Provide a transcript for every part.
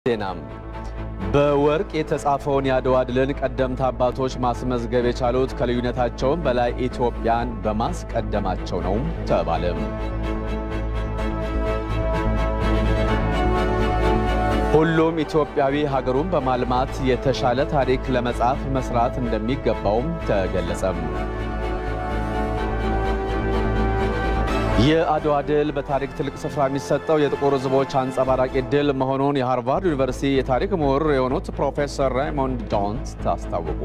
ዜናም በወርቅ የተጻፈውን የአድዋ ድልን ቀደምት አባቶች ማስመዝገብ የቻሉት ከልዩነታቸውም በላይ ኢትዮጵያን በማስቀደማቸው ነው ተባለም። ሁሉም ኢትዮጵያዊ ሀገሩን በማልማት የተሻለ ታሪክ ለመጻፍ መስራት እንደሚገባውም ተገለጸም። የአድዋ ድል በታሪክ ትልቅ ስፍራ የሚሰጠው የጥቁር ሕዝቦች አንጸባራቂ ድል መሆኑን የሃርቫርድ ዩኒቨርሲቲ የታሪክ ምሁር የሆኑት ፕሮፌሰር ራይሞንድ ጆንስ አስታወቁ።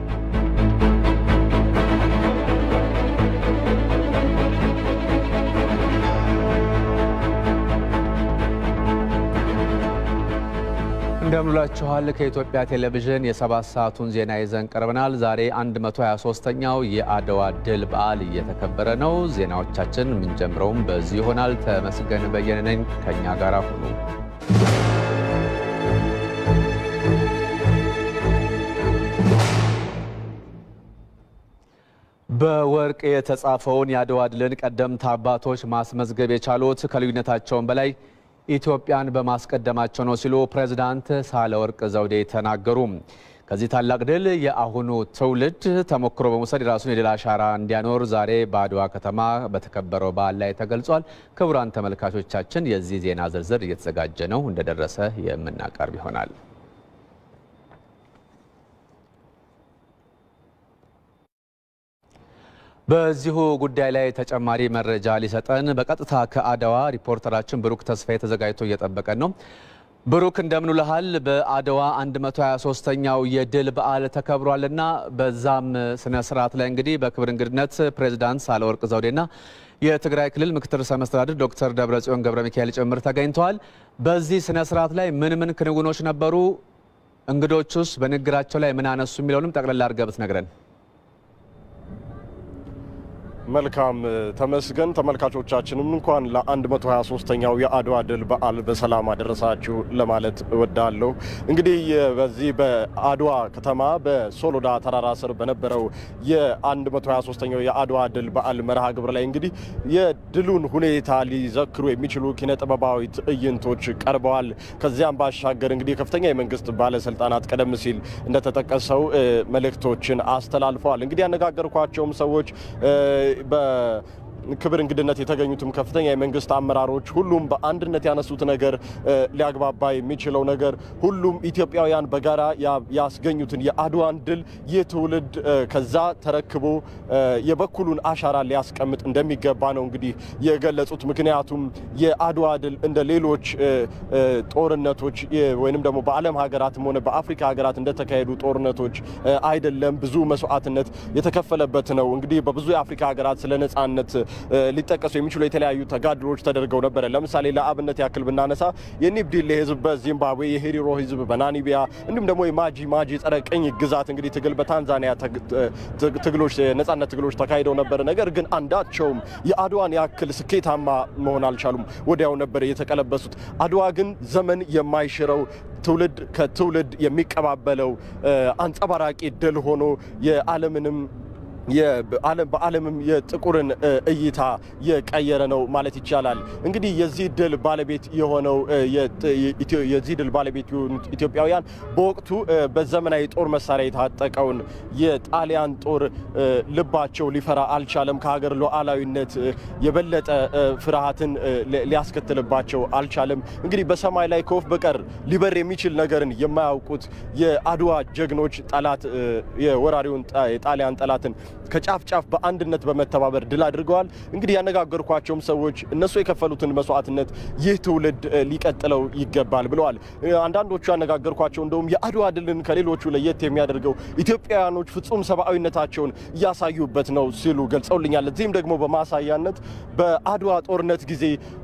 እንደምንላችኋል ከኢትዮጵያ ቴሌቪዥን የሰባት ሰዓቱን ዜና ይዘን ቀርበናል። ዛሬ 123ኛው የአድዋ ድል በዓል እየተከበረ ነው። ዜናዎቻችን የምንጀምረውም በዚህ ይሆናል። ተመስገን በየነ ነኝ። ከእኛ ጋር ሁኑ። በወርቅ የተጻፈውን የአድዋ ድልን ቀደምት አባቶች ማስመዝገብ የቻሉት ከልዩነታቸውም በላይ ኢትዮጵያን በማስቀደማቸው ነው ሲሉ ፕሬዝዳንት ሳህለወርቅ ዘውዴ ተናገሩ። ከዚህ ታላቅ ድል የአሁኑ ትውልድ ተሞክሮ በመውሰድ የራሱን የድል አሻራ እንዲያኖር ዛሬ በአድዋ ከተማ በተከበረው በዓል ላይ ተገልጿል። ክቡራን ተመልካቾቻችን የዚህ ዜና ዝርዝር እየተዘጋጀ ነው፣ እንደደረሰ የምናቀርብ ይሆናል። በዚሁ ጉዳይ ላይ ተጨማሪ መረጃ ሊሰጠን በቀጥታ ከአድዋ ሪፖርተራችን ብሩክ ተስፋዬ ተዘጋጅቶ እየጠበቀን ነው። ብሩክ እንደምን ውለሃል? በአድዋ 123ኛው የድል በዓል ተከብሯልና በዛም ስነ ስርዓት ላይ እንግዲህ በክብር እንግድነት ፕሬዚዳንት ሳህለወርቅ ዘውዴና የትግራይ ክልል ምክትል ርዕሰ መስተዳድር ዶክተር ደብረጽዮን ገብረ ሚካኤል ጭምር ተገኝተዋል። በዚህ ስነ ስርዓት ላይ ምን ምን ክንውኖች ነበሩ? እንግዶቹስ በንግግራቸው ላይ ምን አነሱ? የሚለውንም ጠቅላላ አድርገህ ብትነግረን። መልካም ተመስገን። ተመልካቾቻችንም እንኳን ለ123ኛው የአድዋ ድል በዓል በሰላም አደረሳችሁ ለማለት እወዳለሁ። እንግዲህ በዚህ በአድዋ ከተማ በሶሎዳ ተራራ ስር በነበረው የ123ኛው የአድዋ ድል በዓል መርሃ ግብር ላይ እንግዲህ የድሉን ሁኔታ ሊዘክሩ የሚችሉ ኪነ ጥበባዊ ትዕይንቶች ቀርበዋል። ከዚያም ባሻገር እንግዲህ ከፍተኛ የመንግስት ባለስልጣናት ቀደም ሲል እንደተጠቀሰው መልእክቶችን አስተላልፈዋል። እንግዲህ ያነጋገርኳቸውም ሰዎች በክብር እንግድነት የተገኙትም ከፍተኛ የመንግስት አመራሮች ሁሉም በአንድነት ያነሱት ነገር ሊያግባባ የሚችለው ነገር ሁሉም ኢትዮጵያውያን በጋራ ያስገኙትን የአድዋን ድል ይህ ትውልድ ከዛ ተረክቦ የበኩሉን አሻራ ሊያስቀምጥ እንደሚገባ ነው እንግዲህ የገለጹት። ምክንያቱም የአድዋ ድል እንደ ሌሎች ጦርነቶች ወይንም ደግሞ በዓለም ሀገራትም ሆነ በአፍሪካ ሀገራት እንደተካሄዱ ጦርነቶች አይደለም። ብዙ መስዋዕትነት የተከፈለበት ነው። እንግዲህ በብዙ የአፍሪካ ሀገራት ስለ ነጻነት ሊጠቀሱ የሚችሉ የተለያዩ ተጋድሎች ተደርገው ነበረ። ለምሳሌ ለአብነት ያክል ብናነሳ የኒብዲሌ ህዝብ በዚምባብዌ፣ የሄሪሮ ህዝብ በናሚቢያ እንዲሁም ደግሞ የማጂ ማጂ ጸረ ቅኝ ግዛት እንግዲህ ትግል በታንዛኒያ ትግሎች የነጻነት ትግሎች ተካሂደው ነበር። ነገር ግን አንዳቸውም የአድዋን ያክል ስኬታማ መሆን አልቻሉም። ወዲያው ነበር የተቀለበሱት። አድዋ ግን ዘመን የማይሽረው ትውልድ ከትውልድ የሚቀባበለው አንጸባራቂ ድል ሆኖ የዓለምንም በዓለምም የጥቁርን እይታ የቀየረ ነው ማለት ይቻላል። እንግዲህ የዚህ ድል ባለቤት የሆነው የዚህ ድል ባለቤት የሆኑት ኢትዮጵያውያን በወቅቱ በዘመናዊ ጦር መሳሪያ የታጠቀውን የጣሊያን ጦር ልባቸው ሊፈራ አልቻለም። ከሀገር ሉዓላዊነት የበለጠ ፍርሃትን ሊያስከትልባቸው አልቻለም። እንግዲህ በሰማይ ላይ ከወፍ በቀር ሊበር የሚችል ነገርን የማያውቁት የአድዋ ጀግኖች ጠላት የወራሪውን የጣሊያን ጠላትን ከጫፍ ጫፍ በአንድነት በመተባበር ድል አድርገዋል። እንግዲህ ያነጋገርኳቸውም ሰዎች እነሱ የከፈሉትን መስዋዕትነት ይህ ትውልድ ሊቀጥለው ይገባል ብለዋል። አንዳንዶቹ ያነጋገርኳቸው እንደውም የአድዋ ድልን ከሌሎቹ ለየት የሚያደርገው ኢትዮጵያውያኖች ፍጹም ሰብአዊነታቸውን እያሳዩበት ነው ሲሉ ገልጸውልኛል። እዚህም ደግሞ በማሳያነት በአድዋ ጦርነት ጊዜ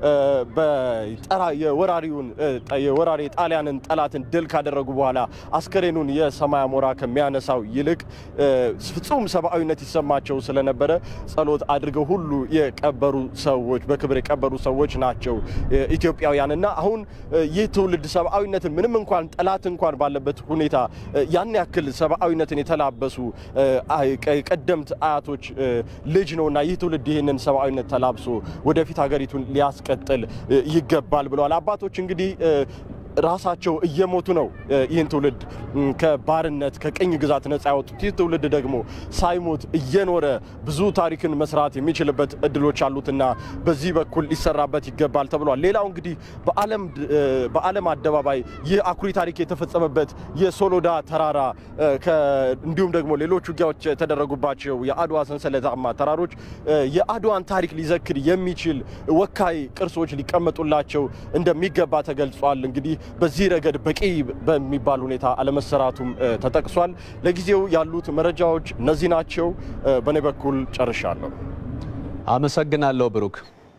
የወራሪውን የወራሪ ጣሊያንን ጠላትን ድል ካደረጉ በኋላ አስከሬኑን የሰማይ አሞራ ከሚያነሳው ይልቅ ፍጹም ሰብአዊነት ይሰማቸው ስለነበረ ጸሎት አድርገው ሁሉ የቀበሩ ሰዎች በክብር የቀበሩ ሰዎች ናቸው ኢትዮጵያውያን እና አሁን ይህ ትውልድ ሰብአዊነትን ምንም እንኳን ጠላት እንኳን ባለበት ሁኔታ ያን ያክል ሰብአዊነትን የተላበሱ ቀደምት አያቶች ልጅ ነው እና ይህ ትውልድ ይህንን ሰብአዊነት ተላብሶ ወደፊት ሀገሪቱን ሊያስቀጥል ይገባል ብለዋል። አባቶች እንግዲህ ራሳቸው እየሞቱ ነው ይህን ትውልድ ከባርነት ከቅኝ ግዛት ነጻ ያወጡት። ይህ ትውልድ ደግሞ ሳይሞት እየኖረ ብዙ ታሪክን መስራት የሚችልበት እድሎች አሉትና በዚህ በኩል ሊሰራበት ይገባል ተብሏል። ሌላው እንግዲህ በዓለም አደባባይ ይህ አኩሪ ታሪክ የተፈጸመበት የሶሎዳ ተራራ እንዲሁም ደግሞ ሌሎች ውጊያዎች የተደረጉባቸው የአድዋ ሰንሰለታማ ተራሮች የአድዋን ታሪክ ሊዘክር የሚችል ወካይ ቅርሶች ሊቀመጡላቸው እንደሚገባ ተገልጿል። እንግዲህ በዚህ ረገድ በቂ በሚባል ሁኔታ አለመሰራቱም ተጠቅሷል። ለጊዜው ያሉት መረጃዎች እነዚህ ናቸው። በእኔ በኩል ጨርሻለሁ። አመሰግናለሁ ብሩክ።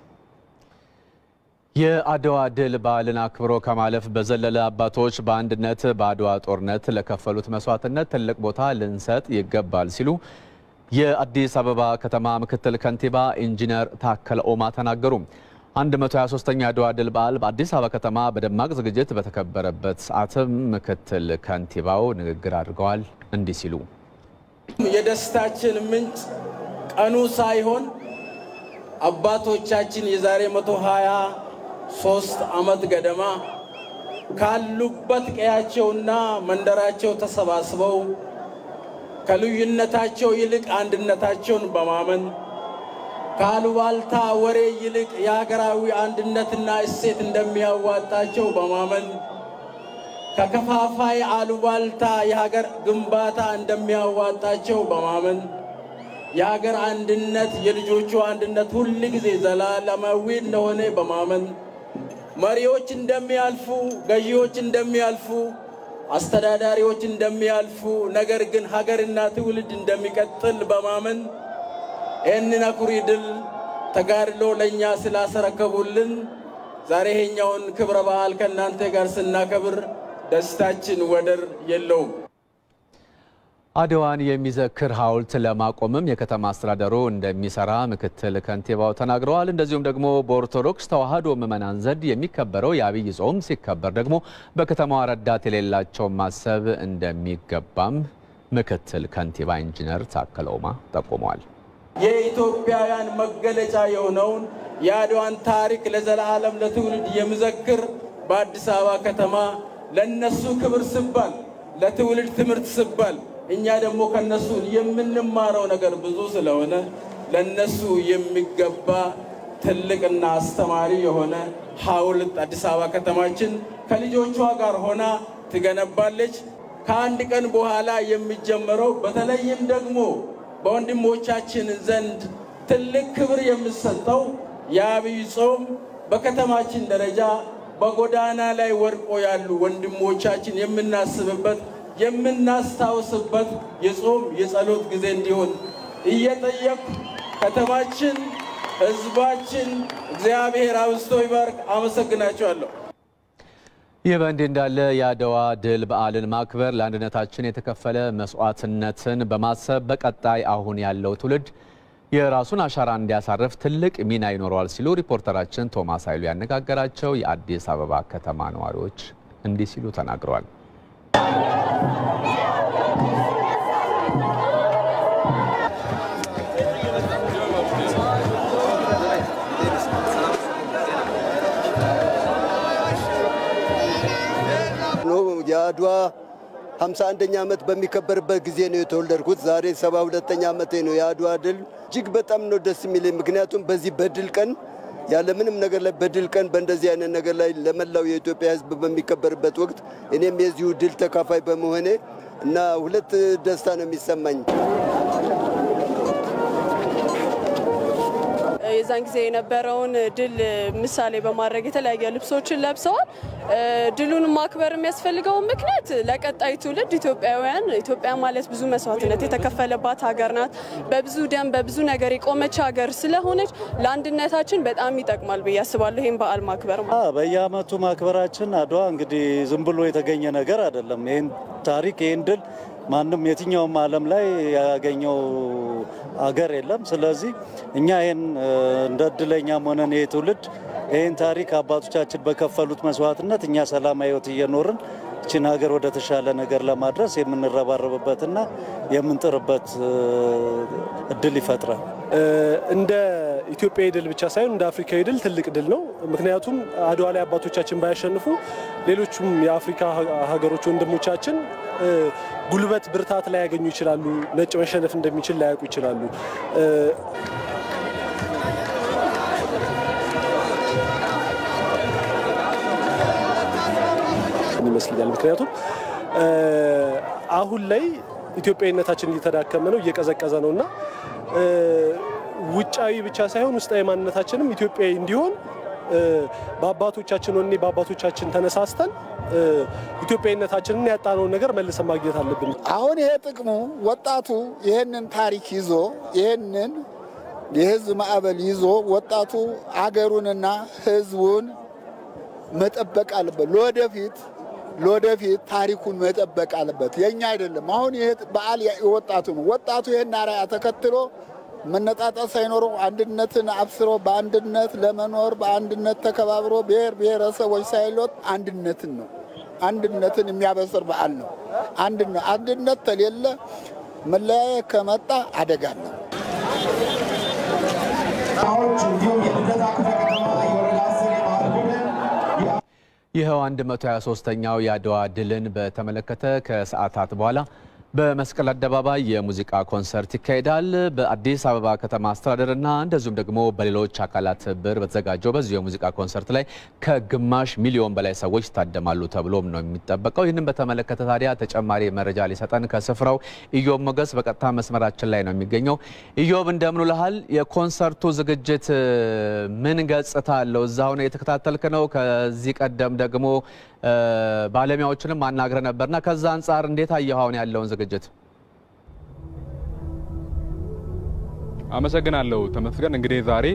የአድዋ ድል በዓልን አክብሮ ከማለፍ በዘለለ አባቶች በአንድነት በአድዋ ጦርነት ለከፈሉት መስዋዕትነት ትልቅ ቦታ ልንሰጥ ይገባል ሲሉ የአዲስ አበባ ከተማ ምክትል ከንቲባ ኢንጂነር ታከለ ኦማ ተናገሩ። 123ኛ የአድዋ ድል በዓል በአዲስ አበባ ከተማ በደማቅ ዝግጅት በተከበረበት ሰዓትም ምክትል ከንቲባው ንግግር አድርገዋል። እንዲህ ሲሉ የደስታችን ምንጭ ቀኑ ሳይሆን አባቶቻችን የዛሬ 123 ዓመት ገደማ ካሉበት ቀያቸውና መንደራቸው ተሰባስበው ከልዩነታቸው ይልቅ አንድነታቸውን በማመን ከአሉባልታ ወሬ ይልቅ የሀገራዊ አንድነትና እሴት እንደሚያዋጣቸው በማመን ከከፋፋይ አሉባልታ የሀገር ግንባታ እንደሚያዋጣቸው በማመን የሀገር አንድነት የልጆቹ አንድነት ሁል ጊዜ ዘላለማዊ እንደሆነ በማመን መሪዎች እንደሚያልፉ፣ ገዢዎች እንደሚያልፉ፣ አስተዳዳሪዎች እንደሚያልፉ፣ ነገር ግን ሀገርና ትውልድ እንደሚቀጥል በማመን ይህንን አኩሪ ድል ተጋድሎ ለእኛ ስላስረከቡልን ዛሬ ይሄኛውን ክብረ በዓል ከእናንተ ጋር ስናከብር ደስታችን ወደር የለውም። አድዋን የሚዘክር ሐውልት ለማቆምም የከተማ አስተዳደሩ እንደሚሰራ ምክትል ከንቲባው ተናግረዋል። እንደዚሁም ደግሞ በኦርቶዶክስ ተዋሕዶ ምዕመናን ዘንድ የሚከበረው የአብይ ጾም ሲከበር ደግሞ በከተማዋ ረዳት የሌላቸው ማሰብ እንደሚገባም ምክትል ከንቲባ ኢንጂነር ታከለ ኡማ ጠቁመዋል። የኢትዮጵያውያን መገለጫ የሆነውን የአድዋን ታሪክ ለዘላለም ለትውልድ የሚዘክር በአዲስ አበባ ከተማ ለነሱ ክብር ስባል ለትውልድ ትምህርት ስባል እኛ ደግሞ ከነሱ የምንማረው ነገር ብዙ ስለሆነ ለነሱ የሚገባ ትልቅና አስተማሪ የሆነ ሐውልት አዲስ አበባ ከተማችን ከልጆቿ ጋር ሆና ትገነባለች። ከአንድ ቀን በኋላ የሚጀመረው በተለይም ደግሞ በወንድሞቻችን ዘንድ ትልቅ ክብር የሚሰጠው የአብይ ጾም በከተማችን ደረጃ በጎዳና ላይ ወድቆ ያሉ ወንድሞቻችን የምናስብበት የምናስታውስበት የጾም የጸሎት ጊዜ እንዲሆን እየጠየቅ ከተማችን፣ ሕዝባችን እግዚአብሔር አብዝቶ ይባርክ። አመሰግናቸዋለሁ። ይህ በእንዲህ እንዳለ የአድዋ ድል በዓልን ማክበር ለአንድነታችን የተከፈለ መስዋዕትነትን በማሰብ በቀጣይ አሁን ያለው ትውልድ የራሱን አሻራ እንዲያሳርፍ ትልቅ ሚና ይኖረዋል ሲሉ ሪፖርተራችን ቶማስ ኃይሉ ያነጋገራቸው የአዲስ አበባ ከተማ ነዋሪዎች እንዲህ ሲሉ ተናግረዋል። የአድዋ 51ኛ ዓመት በሚከበርበት ጊዜ ነው የተወለድኩት። ዛሬ 72ኛ ዓመቴ ነው። የአድዋ ድል እጅግ በጣም ነው ደስ የሚለኝ። ምክንያቱም በዚህ በድል ቀን ያለምንም ነገር ላይ በድል ቀን በእንደዚህ አይነት ነገር ላይ ለመላው የኢትዮጵያ ሕዝብ በሚከበርበት ወቅት እኔም የዚሁ ድል ተካፋይ በመሆኔ እና ሁለት ደስታ ነው የሚሰማኝ። የዛን ጊዜ የነበረውን ድል ምሳሌ በማድረግ የተለያየ ልብሶችን ለብሰዋል። ድሉን ማክበር የሚያስፈልገው ምክንያት ለቀጣይ ትውልድ ኢትዮጵያውያን ኢትዮጵያ ማለት ብዙ መስዋዕትነት የተከፈለባት ሀገር ናት። በብዙ ደም በብዙ ነገር የቆመች ሀገር ስለሆነች ለአንድነታችን በጣም ይጠቅማል ብዬ አስባለሁ። ይህም በዓል ማክበር ማለት በየዓመቱ ማክበራችን አድዋ እንግዲህ ዝም ብሎ የተገኘ ነገር አይደለም። ይህን ታሪክ ይህን ድል ማንም የትኛውም ዓለም ላይ ያገኘው አገር የለም። ስለዚህ እኛ ይህን እንደ እድለኛም ሆነን ይህ ትውልድ ይህን ታሪክ አባቶቻችን በከፈሉት መስዋዕትነት እኛ ሰላማዊ ሕይወት እየኖርን እችን ሀገር ወደ ተሻለ ነገር ለማድረስ የምንረባረብበትና የምንጥርበት እድል ይፈጥራል። እንደ ኢትዮጵያዊ ድል ብቻ ሳይሆን እንደ አፍሪካዊ ድል ትልቅ ድል ነው። ምክንያቱም አድዋ ላይ አባቶቻችን ባያሸንፉ ሌሎቹም የአፍሪካ ሀገሮች ወንድሞቻችን ጉልበት፣ ብርታት ላይ ያገኙ ይችላሉ። ነጭ መሸነፍ እንደሚችል ላያውቁ ይችላሉ። ይመስለኛል። ምክንያቱም አሁን ላይ ኢትዮጵያዊነታችን እየተዳከመ ነው፣ እየቀዘቀዘ ነው እና ውጫዊ ብቻ ሳይሆን ውስጣዊ ማንነታችንም ኢትዮጵያዊ እንዲሆን በአባቶቻችን ወኔ በአባቶቻችን ተነሳስተን ኢትዮጵያዊነታችንን ያጣነውን ነገር መልሰን ማግኘት አለብን። አሁን ይሄ ጥቅሙ ወጣቱ ይህንን ታሪክ ይዞ ይህንን የህዝብ ማዕበል ይዞ ወጣቱ አገሩንና ህዝቡን መጠበቅ አለበት። ለወደፊት ለወደፊት ታሪኩን መጠበቅ አለበት። የኛ አይደለም። አሁን ይሄ በዓል የወጣቱ ነው። ወጣቱ ይህን አርአያ ተከትሎ መነጣጠል ሳይኖረው አንድነትን አብስሮ በአንድነት ለመኖር በአንድነት ተከባብሮ ብሔር ብሔረሰቦች ሳይሎት አንድነትን ነው አንድነትን የሚያበስር በዓል ነው። አንድነት ተሌለ መለያየት ከመጣ አደጋ ነው። ይኸው 123ኛው የአድዋ ድልን በተመለከተ ከሰዓታት በኋላ በመስቀል አደባባይ የሙዚቃ ኮንሰርት ይካሄዳል። በአዲስ አበባ ከተማ አስተዳደርና እንደዚሁም ደግሞ በሌሎች አካላት ትብብር በተዘጋጀው በዚሁ የሙዚቃ ኮንሰርት ላይ ከግማሽ ሚሊዮን በላይ ሰዎች ይታደማሉ ተብሎም ነው የሚጠበቀው። ይህንን በተመለከተ ታዲያ ተጨማሪ መረጃ ሊሰጠን ከስፍራው ኢዮብ ሞገስ በቀጥታ መስመራችን ላይ ነው የሚገኘው። ኢዮብ እንደምን ውለሃል? የኮንሰርቱ ዝግጅት ምን ገጽታ አለው? እዛ ሆነ የተከታተልክ ነው? ከዚህ ቀደም ደግሞ ባለሙያዎችንም አናግረ ነበርና ከዛ አንጻር እንዴት አየኸው አሁን ያለውን ዝግጅት? አመሰግናለሁ ተመስገን። እንግዲህ ዛሬ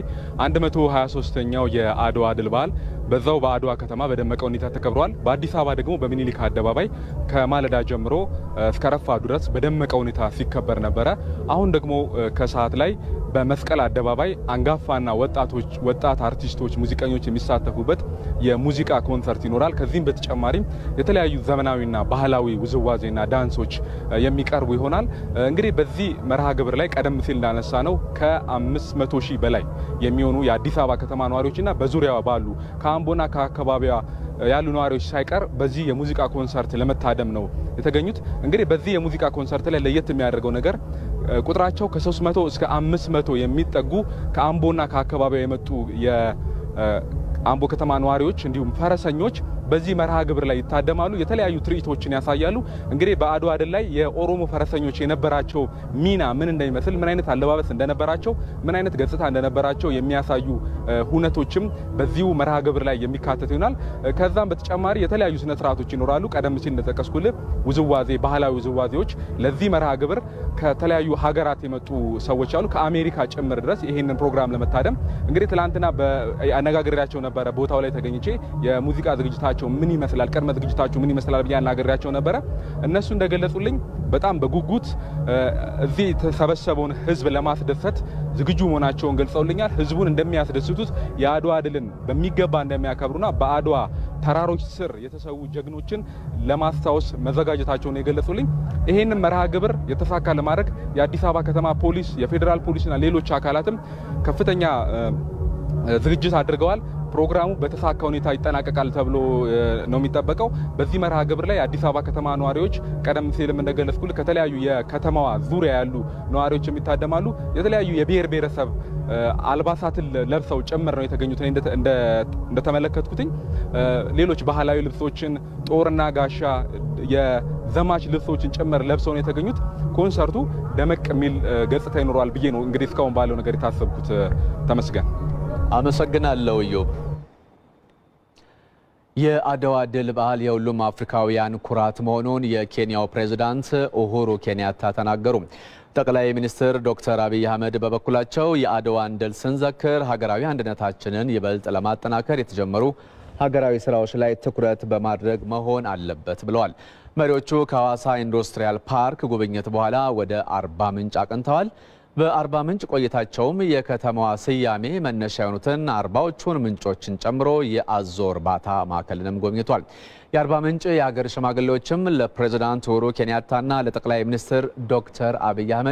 123ኛው የአድዋ ድል በዓል በዛው በአድዋ ከተማ በደመቀ ሁኔታ ተከብሯል። በአዲስ አበባ ደግሞ በሚኒሊክ አደባባይ ከማለዳ ጀምሮ እስከ ረፋዱ ድረስ በደመቀ ሁኔታ ሲከበር ነበረ። አሁን ደግሞ ከሰዓት ላይ በመስቀል አደባባይ አንጋፋና ወጣቶች ወጣት አርቲስቶች፣ ሙዚቀኞች የሚሳተፉበት የሙዚቃ ኮንሰርት ይኖራል። ከዚህም በተጨማሪም የተለያዩ ዘመናዊና ባህላዊ ውዝዋዜና ዳንሶች የሚቀርቡ ይሆናል። እንግዲህ በዚህ መርሃ ግብር ላይ ቀደም ሲል እንዳነሳ ነው ከ500 ሺህ በላይ የሚሆኑ የአዲስ አበባ ከተማ ነዋሪዎችና በዙሪያዋ ባሉ ከአምቦና ከአካባቢዋ ያሉ ነዋሪዎች ሳይቀር በዚህ የሙዚቃ ኮንሰርት ለመታደም ነው የተገኙት። እንግዲህ በዚህ የሙዚቃ ኮንሰርት ላይ ለየት የሚያደርገው ነገር ቁጥራቸው ከ300 እስከ 500 የሚጠጉ ከአምቦና ከአካባቢዋ የመጡ የአምቦ ከተማ ነዋሪዎች እንዲሁም ፈረሰኞች በዚህ መርሃ ግብር ላይ ይታደማሉ። የተለያዩ ትርኢቶችን ያሳያሉ። እንግዲህ በአድዋ ድል ላይ የኦሮሞ ፈረሰኞች የነበራቸው ሚና ምን እንደሚመስል፣ ምን አይነት አለባበስ እንደነበራቸው፣ ምን አይነት ገጽታ እንደነበራቸው የሚያሳዩ ሁነቶችም በዚሁ መርሃ ግብር ላይ የሚካተት ይሆናል። ከዛም በተጨማሪ የተለያዩ ስነ ስርዓቶች ይኖራሉ። ቀደም ሲል እንደጠቀስኩልህ ውዝዋዜ፣ ባህላዊ ውዝዋዜዎች ለዚህ መርሃ ግብር ከተለያዩ ሀገራት የመጡ ሰዎች አሉ፣ ከአሜሪካ ጭምር ድረስ ይህንን ፕሮግራም ለመታደም እንግዲህ ትላንትና አነጋግሬያቸው ነበረ። ቦታው ላይ ተገኝቼ የሙዚቃ ዝግጅታቸው ምን ይመስላል፣ ቅድመ ዝግጅታችሁ ምን ይመስላል ብዬ አናግሬያቸው ነበረ። እነሱ እንደገለጹልኝ በጣም በጉጉት እዚህ የተሰበሰበውን ሕዝብ ለማስደሰት ዝግጁ መሆናቸውን ገልጸውልኛል። ሕዝቡን እንደሚያስደስቱት የአድዋ ድልን በሚገባ እንደሚያከብሩና በአድዋ ተራሮች ስር የተሰዉ ጀግኖችን ለማስታወስ መዘጋጀታቸውን የገለጹልኝ። ይህንን መርሃ ግብር የተሳካ ለማድረግ የአዲስ አበባ ከተማ ፖሊስ፣ የፌዴራል ፖሊስና ሌሎች አካላትም ከፍተኛ ዝግጅት አድርገዋል። ፕሮግራሙ በተሳካ ሁኔታ ይጠናቀቃል ተብሎ ነው የሚጠበቀው። በዚህ መርሃ ግብር ላይ የአዲስ አበባ ከተማ ነዋሪዎች ቀደም ሲልም እንደገለጽኩል ከተለያዩ የከተማዋ ዙሪያ ያሉ ነዋሪዎች የሚታደማሉ። የተለያዩ የብሔር ብሔረሰብ አልባሳትን ለብሰው ጭምር ነው የተገኙት። እንደተመለከትኩትኝ ሌሎች ባህላዊ ልብሶችን፣ ጦርና ጋሻ፣ የዘማች ልብሶችን ጭምር ለብሰው ነው የተገኙት። ኮንሰርቱ ደመቅ የሚል ገጽታ ይኖረዋል ብዬ ነው እንግዲህ እስካሁን ባለው ነገር የታሰብኩት። ተመስገን። አመሰግናለሁ ኢዮብ። የአድዋ ድል በዓል የሁሉም አፍሪካውያን ኩራት መሆኑን የኬንያው ፕሬዝዳንት ኡሁሩ ኬንያታ ተናገሩ። ጠቅላይ ሚኒስትር ዶክተር አብይ አህመድ በበኩላቸው የአድዋን ድል ስንዘክር ሀገራዊ አንድነታችንን ይበልጥ ለማጠናከር የተጀመሩ ሀገራዊ ስራዎች ላይ ትኩረት በማድረግ መሆን አለበት ብለዋል። መሪዎቹ ከሐዋሳ ኢንዱስትሪያል ፓርክ ጉብኝት በኋላ ወደ አርባ ምንጭ አቅንተዋል። በአርባ ምንጭ ቆይታቸውም የከተማዋ ስያሜ መነሻ የሆኑትን አርባዎቹን ምንጮችን ጨምሮ የአዞ እርባታ ማዕከልንም ጎብኝቷል። የአርባ ምንጭ የሀገር ሽማግሌዎችም ለፕሬዝዳንት ኡሁሩ ኬንያታና ለጠቅላይ ሚኒስትር ዶክተር አብይ አህመድ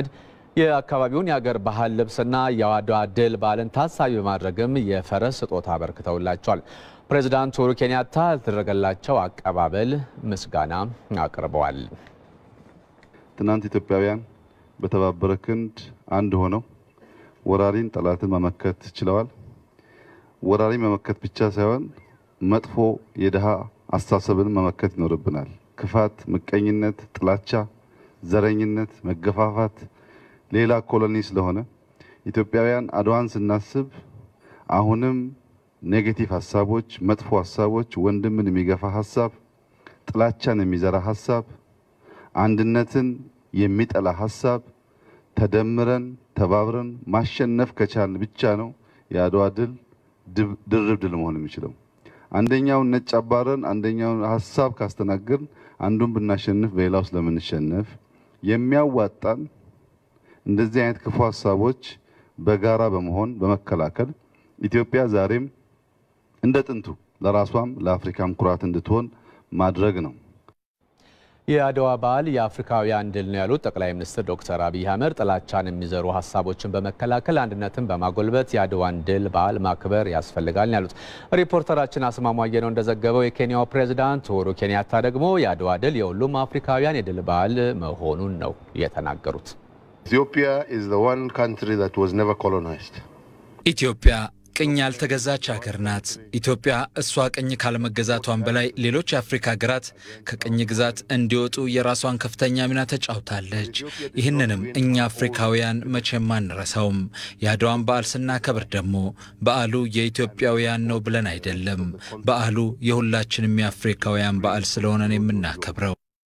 የአካባቢውን የአገር ባህል ልብስና የአድዋ ድል በዓልን ታሳቢ በማድረግም የፈረስ ስጦታ አበርክተውላቸዋል። ፕሬዚዳንት ኡሁሩ ኬንያታ ለተደረገላቸው አቀባበል ምስጋና አቅርበዋል። ትናንት ኢትዮጵያውያን በተባበረ ክንድ አንድ ሆነው ወራሪን ጠላትን መመከት ችለዋል። ወራሪን መመከት ብቻ ሳይሆን መጥፎ የድሃ አስተሳሰብን መመከት ይኖርብናል። ክፋት፣ ምቀኝነት፣ ጥላቻ፣ ዘረኝነት፣ መገፋፋት ሌላ ኮሎኒ ስለሆነ ኢትዮጵያውያን አድዋን ስናስብ አሁንም ኔጌቲቭ ሀሳቦች፣ መጥፎ ሀሳቦች፣ ወንድምን የሚገፋ ሀሳብ፣ ጥላቻን የሚዘራ ሀሳብ፣ አንድነትን የሚጠላ ሀሳብ ተደምረን ተባብረን ማሸነፍ ከቻልን ብቻ ነው የአድዋ ድል ድርብ ድል መሆን የሚችለው። አንደኛውን ነጭ አባረን አንደኛውን ሀሳብ ካስተናገርን አንዱን ብናሸንፍ በሌላው ስለምንሸነፍ የሚያዋጣን እንደዚህ አይነት ክፉ ሀሳቦች በጋራ በመሆን በመከላከል ኢትዮጵያ ዛሬም እንደ ጥንቱ ለራሷም ለአፍሪካም ኩራት እንድትሆን ማድረግ ነው። የአድዋ በዓል የአፍሪካውያን ድል ነው ያሉት ጠቅላይ ሚኒስትር ዶክተር አብይ አህመድ ጥላቻን የሚዘሩ ሀሳቦችን በመከላከል አንድነትን በማጎልበት የአድዋን ድል በዓል ማክበር ያስፈልጋል ያሉት ሪፖርተራችን አስማማየ ነው እንደዘገበው የኬንያው ፕሬዝዳንት ኡሁሩ ኬንያታ ደግሞ የአድዋ ድል የሁሉም አፍሪካውያን የድል በዓል መሆኑን ነው የተናገሩት። Ethiopia is the one country that was never colonized. ኢትዮጵያ ቅኝ ያልተገዛች ሀገር ናት። ኢትዮጵያ እሷ ቅኝ ካለመገዛቷን በላይ ሌሎች የአፍሪካ ሀገራት ከቅኝ ግዛት እንዲወጡ የራሷን ከፍተኛ ሚና ተጫውታለች። ይህንንም እኛ አፍሪካውያን መቼም አንረሳውም። የአድዋን በዓል ስናከብር ደግሞ በዓሉ የኢትዮጵያውያን ነው ብለን አይደለም። በዓሉ የሁላችንም የአፍሪካውያን በዓል ስለሆነን የምናከብረው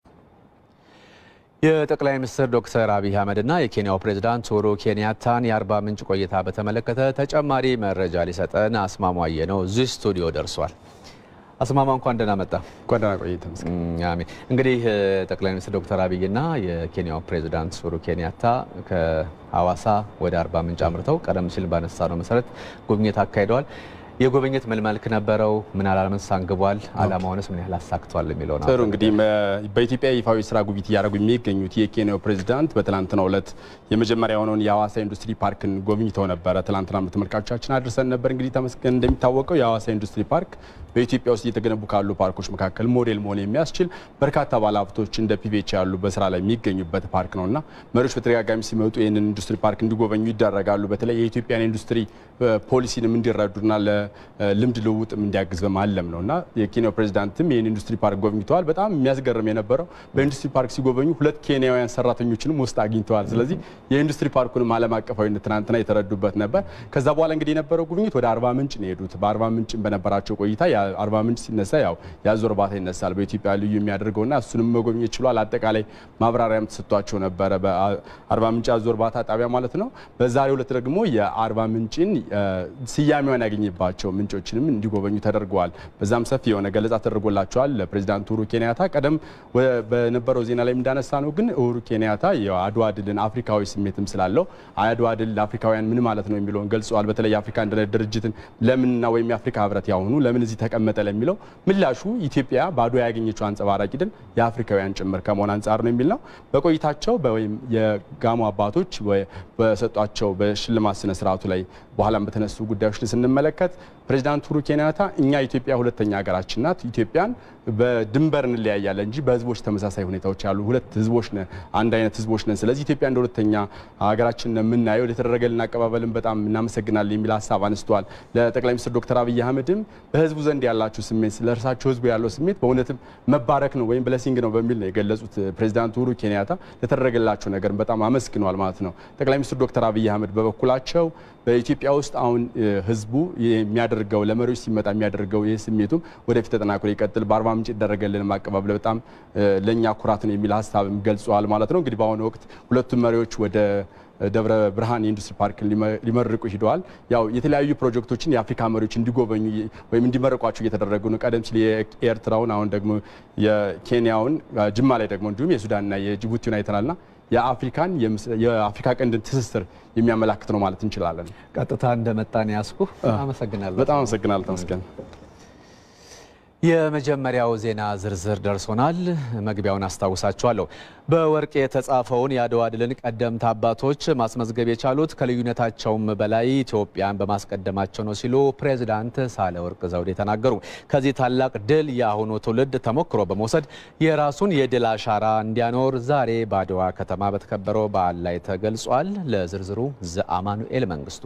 የጠቅላይ ሚኒስትር ዶክተር አብይ አህመድና የኬንያው ፕሬዝዳንት ኡሁሩ ኬንያታን የአርባ ምንጭ ቆይታ በተመለከተ ተጨማሪ መረጃ ሊሰጠን አስማማየ ነው እዚህ ስቱዲዮ ደርሷል። አስማማ እንኳን ደህና መጣ። እንኳን ደህና ቆይተ። አሜን። እንግዲህ ጠቅላይ ሚኒስትር ዶክተር አብይና የኬንያው ፕሬዝዳንት ኡሁሩ ኬንያታ ከሀዋሳ ወደ አርባ ምንጭ አምርተው ቀደም ሲል ባነሳ ነው መሰረት ጉብኝት አካሂደዋል። የጉብኝት ምን መልክ ነበረው? ምን አላማስ አንግቧል? አላማውንስ ምን ያህል አሳክቷል የሚለው ነው። ጥሩ እንግዲህ በኢትዮጵያ ይፋዊ ስራ ጉብኝት እያደረጉ የሚገኙት የኬንያው ፕሬዚዳንት በትላንትናው ዕለት የመጀመሪያ የሆነውን የሀዋሳ ኢንዱስትሪ ፓርክን ጎብኝተው ነበረ። ትላንትና ተመልካቾቻችን አድርሰን ነበር። እንግዲህ ተመስገን እንደሚታወቀው የሀዋሳ ኢንዱስትሪ ፓርክ በኢትዮጵያ ውስጥ እየተገነቡ ካሉ ፓርኮች መካከል ሞዴል መሆን የሚያስችል በርካታ ባለሀብቶች እንደ ፒቬች ያሉ በስራ ላይ የሚገኙበት ፓርክ ነው እና መሪዎች በተደጋጋሚ ሲመጡ ይህንን ኢንዱስትሪ ፓርክ እንዲጎበኙ ይደረጋሉ። በተለይ የኢትዮጵያን ኢንዱስትሪ ፖሊሲንም እንዲረዱና ለልምድ ልውውጥም እንዲያግዝ በማለም ነው እና የኬንያው ፕሬዚዳንትም ይህን ኢንዱስትሪ ፓርክ ጎብኝተዋል። በጣም የሚያስገርም የነበረው በኢንዱስትሪ ፓርክ ሲጎበኙ ሁለት ኬንያውያን ሰራተኞችንም ውስጥ አግኝተዋል። ስለዚህ የኢንዱስትሪ ፓርኩንም ዓለም አቀፋዊነት ትናንትና የተረዱበት ነበር። ከዛ በኋላ እንግዲህ የነበረው ጉብኝት ወደ አርባ ምንጭ ነው የሄዱት። በአርባ ምንጭ በነበራቸው ቆይታ አርባ ምንጭ ሲነሳ ያው የአዞ እርባታ ይነሳል በኢትዮጵያ ልዩ የሚያደርገውና እሱንም መጎብኘት ችሏል። አጠቃላይ ማብራሪያም ተሰጥቷቸው ነበረ በአርባ ምንጭ የአዞ እርባታ ጣቢያ ማለት ነው። በዛሬው ዕለት ደግሞ የአርባ ምንጭን ስያሜዋን ያገኘባቸው ምንጮችንም እንዲጎበኙ ተደርገዋል። በዛም ሰፊ የሆነ ገለጻ ተደርጎላቸዋል ለፕሬዚዳንት ኡሁሩ ኬንያታ። ቀደም በነበረው ዜና ላይ እንዳነሳ ነው ግን ኡሁሩ ኬንያታ የአድዋ ድልን አፍሪካዊ ስሜትም ስላለው አድዋ ድል ለአፍሪካውያን ምን ማለት ነው የሚለውን ገልጸዋል። በተለይ የአፍሪካ አንድነት ድርጅትን ለምንና ወይም የአፍሪካ ህብረት ያሁኑ ለምን እዚህ ተቀመጠ ለሚለው ምላሹ ኢትዮጵያ በአድዋ ያገኘችው አንጸባራቂ ድል የአፍሪካውያን ጭምር ከመሆን አንጻር ነው የሚል ነው። በቆይታቸው ወይም የጋሞ አባቶች በሰጧቸው በሽልማት ስነ ስርዓቱ ላይ በኋላም በተነሱ ጉዳዮች ስንመለከት ፕሬዚዳንት ኡሁሩ ኬንያታ እኛ ኢትዮጵያ ሁለተኛ ሀገራችን ናት። ኢትዮጵያን በድንበር እንለያያለን እንጂ በህዝቦች ተመሳሳይ ሁኔታዎች ያሉ ሁለት ህዝቦች ነን፣ አንድ አይነት ህዝቦች ነን። ስለዚህ ኢትዮጵያ እንደ ሁለተኛ ሀገራችን ነው የምናየው። የተደረገልን አቀባበልን በጣም እናመሰግናለን የሚል ሀሳብ አነስተዋል። ለጠቅላይ ሚኒስትር ዶክተር አብይ አህመድም በህዝቡ ዘንድ ያላቸው ስሜት ስለ እርሳቸው ህዝቡ ያለው ስሜት በእውነትም መባረክ ነው ወይም ብለሲንግ ነው በሚል ነው የገለጹት። ፕሬዚዳንት ኡሁሩ ኬንያታ ለተደረገላቸው ነገር በጣም አመስግነዋል ማለት ነው። ጠቅላይ ሚኒስትር ዶክተር አብይ አህመድ በበኩላቸው በኢትዮጵያ ውስጥ አሁን ህዝቡ የሚያደርገው ለመሪዎች ሲመጣ የሚያደርገው ይህ ስሜቱም ወደፊት ተጠናክሮ ይቀጥል፣ በአርባ ምንጭ ይደረገልን አቀባበል በጣም ለእኛ ኩራት ነው የሚል ሀሳብም ገልጸዋል ማለት ነው። እንግዲህ በአሁኑ ወቅት ሁለቱም መሪዎች ወደ ደብረ ብርሃን የኢንዱስትሪ ፓርክ ሊመርቁ ሂደዋል። ያው የተለያዩ ፕሮጀክቶችን የአፍሪካ መሪዎች እንዲጎበኙ ወይም እንዲመረቋቸው እየተደረጉ ነው። ቀደም ሲል የኤርትራውን አሁን ደግሞ የኬንያውን ጅማ ላይ ደግሞ እንዲሁም የሱዳንና የጅቡቲውን አይተናልና የአፍሪካን የአፍሪካ ቀንድን ትስስር የሚያመላክት ነው ማለት እንችላለን። ቀጥታ እንደመጣን ያስኩ አመሰግናለሁ። በጣም አመሰግናለሁ ተመስገን። የመጀመሪያው ዜና ዝርዝር ደርሶናል። መግቢያውን አስታውሳችኋለሁ። በወርቅ የተጻፈውን የአድዋ ድልን ቀደምት አባቶች ማስመዝገብ የቻሉት ከልዩነታቸውም በላይ ኢትዮጵያን በማስቀደማቸው ነው ሲሉ ፕሬዚዳንት ሳህለወርቅ ዘውዴ ተናገሩ። ከዚህ ታላቅ ድል የአሁኑ ትውልድ ተሞክሮ በመውሰድ የራሱን የድል አሻራ እንዲያኖር ዛሬ በአድዋ ከተማ በተከበረው በዓል ላይ ተገልጿል። ለዝርዝሩ ዘአማኑኤል መንግስቱ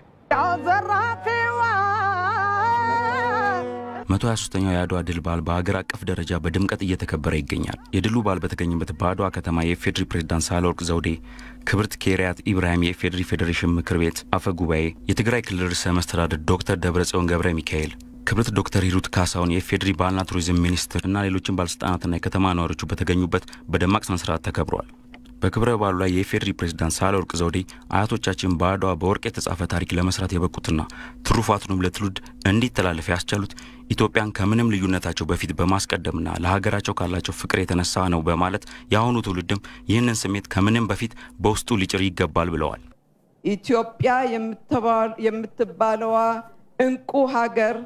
123ኛው የአድዋ ድል በዓል በሀገር አቀፍ ደረጃ በድምቀት እየተከበረ ይገኛል። የድሉ በዓል በተገኘበት በአድዋ ከተማ የኢፌዴሪ ፕሬዝዳንት ሳህለወርቅ ዘውዴ፣ ክብርት ኬሪያት ኢብራሂም የኢፌዴሪ ፌዴሬሽን ምክር ቤት አፈ ጉባኤ፣ የትግራይ ክልል ርዕሰ መስተዳድር ዶክተር ደብረጽዮን ገብረ ሚካኤል፣ ክብርት ዶክተር ሂሩት ካሳሁን የኢፌዴሪ ባህልና ቱሪዝም ሚኒስትር እና ሌሎችን ባለስልጣናትና የከተማ ነዋሪዎቹ በተገኙበት በደማቅ ስነስርዓት ተከብሯል። በክብረ በዓሉ ላይ የኢፌዴሪ ፕሬዝዳንት ሳህለወርቅ ዘውዴ አያቶቻችን በአድዋ በወርቅ የተጻፈ ታሪክ ለመስራት የበቁትና ትሩፋቱንም ለትውልድ እንዲተላለፍ ያስቻሉት ኢትዮጵያን ከምንም ልዩነታቸው በፊት በማስቀደምና ለሀገራቸው ካላቸው ፍቅር የተነሳ ነው በማለት የአሁኑ ትውልድም ይህንን ስሜት ከምንም በፊት በውስጡ ሊጭር ይገባል ብለዋል። ኢትዮጵያ የምትባለዋ እንቁ ሀገር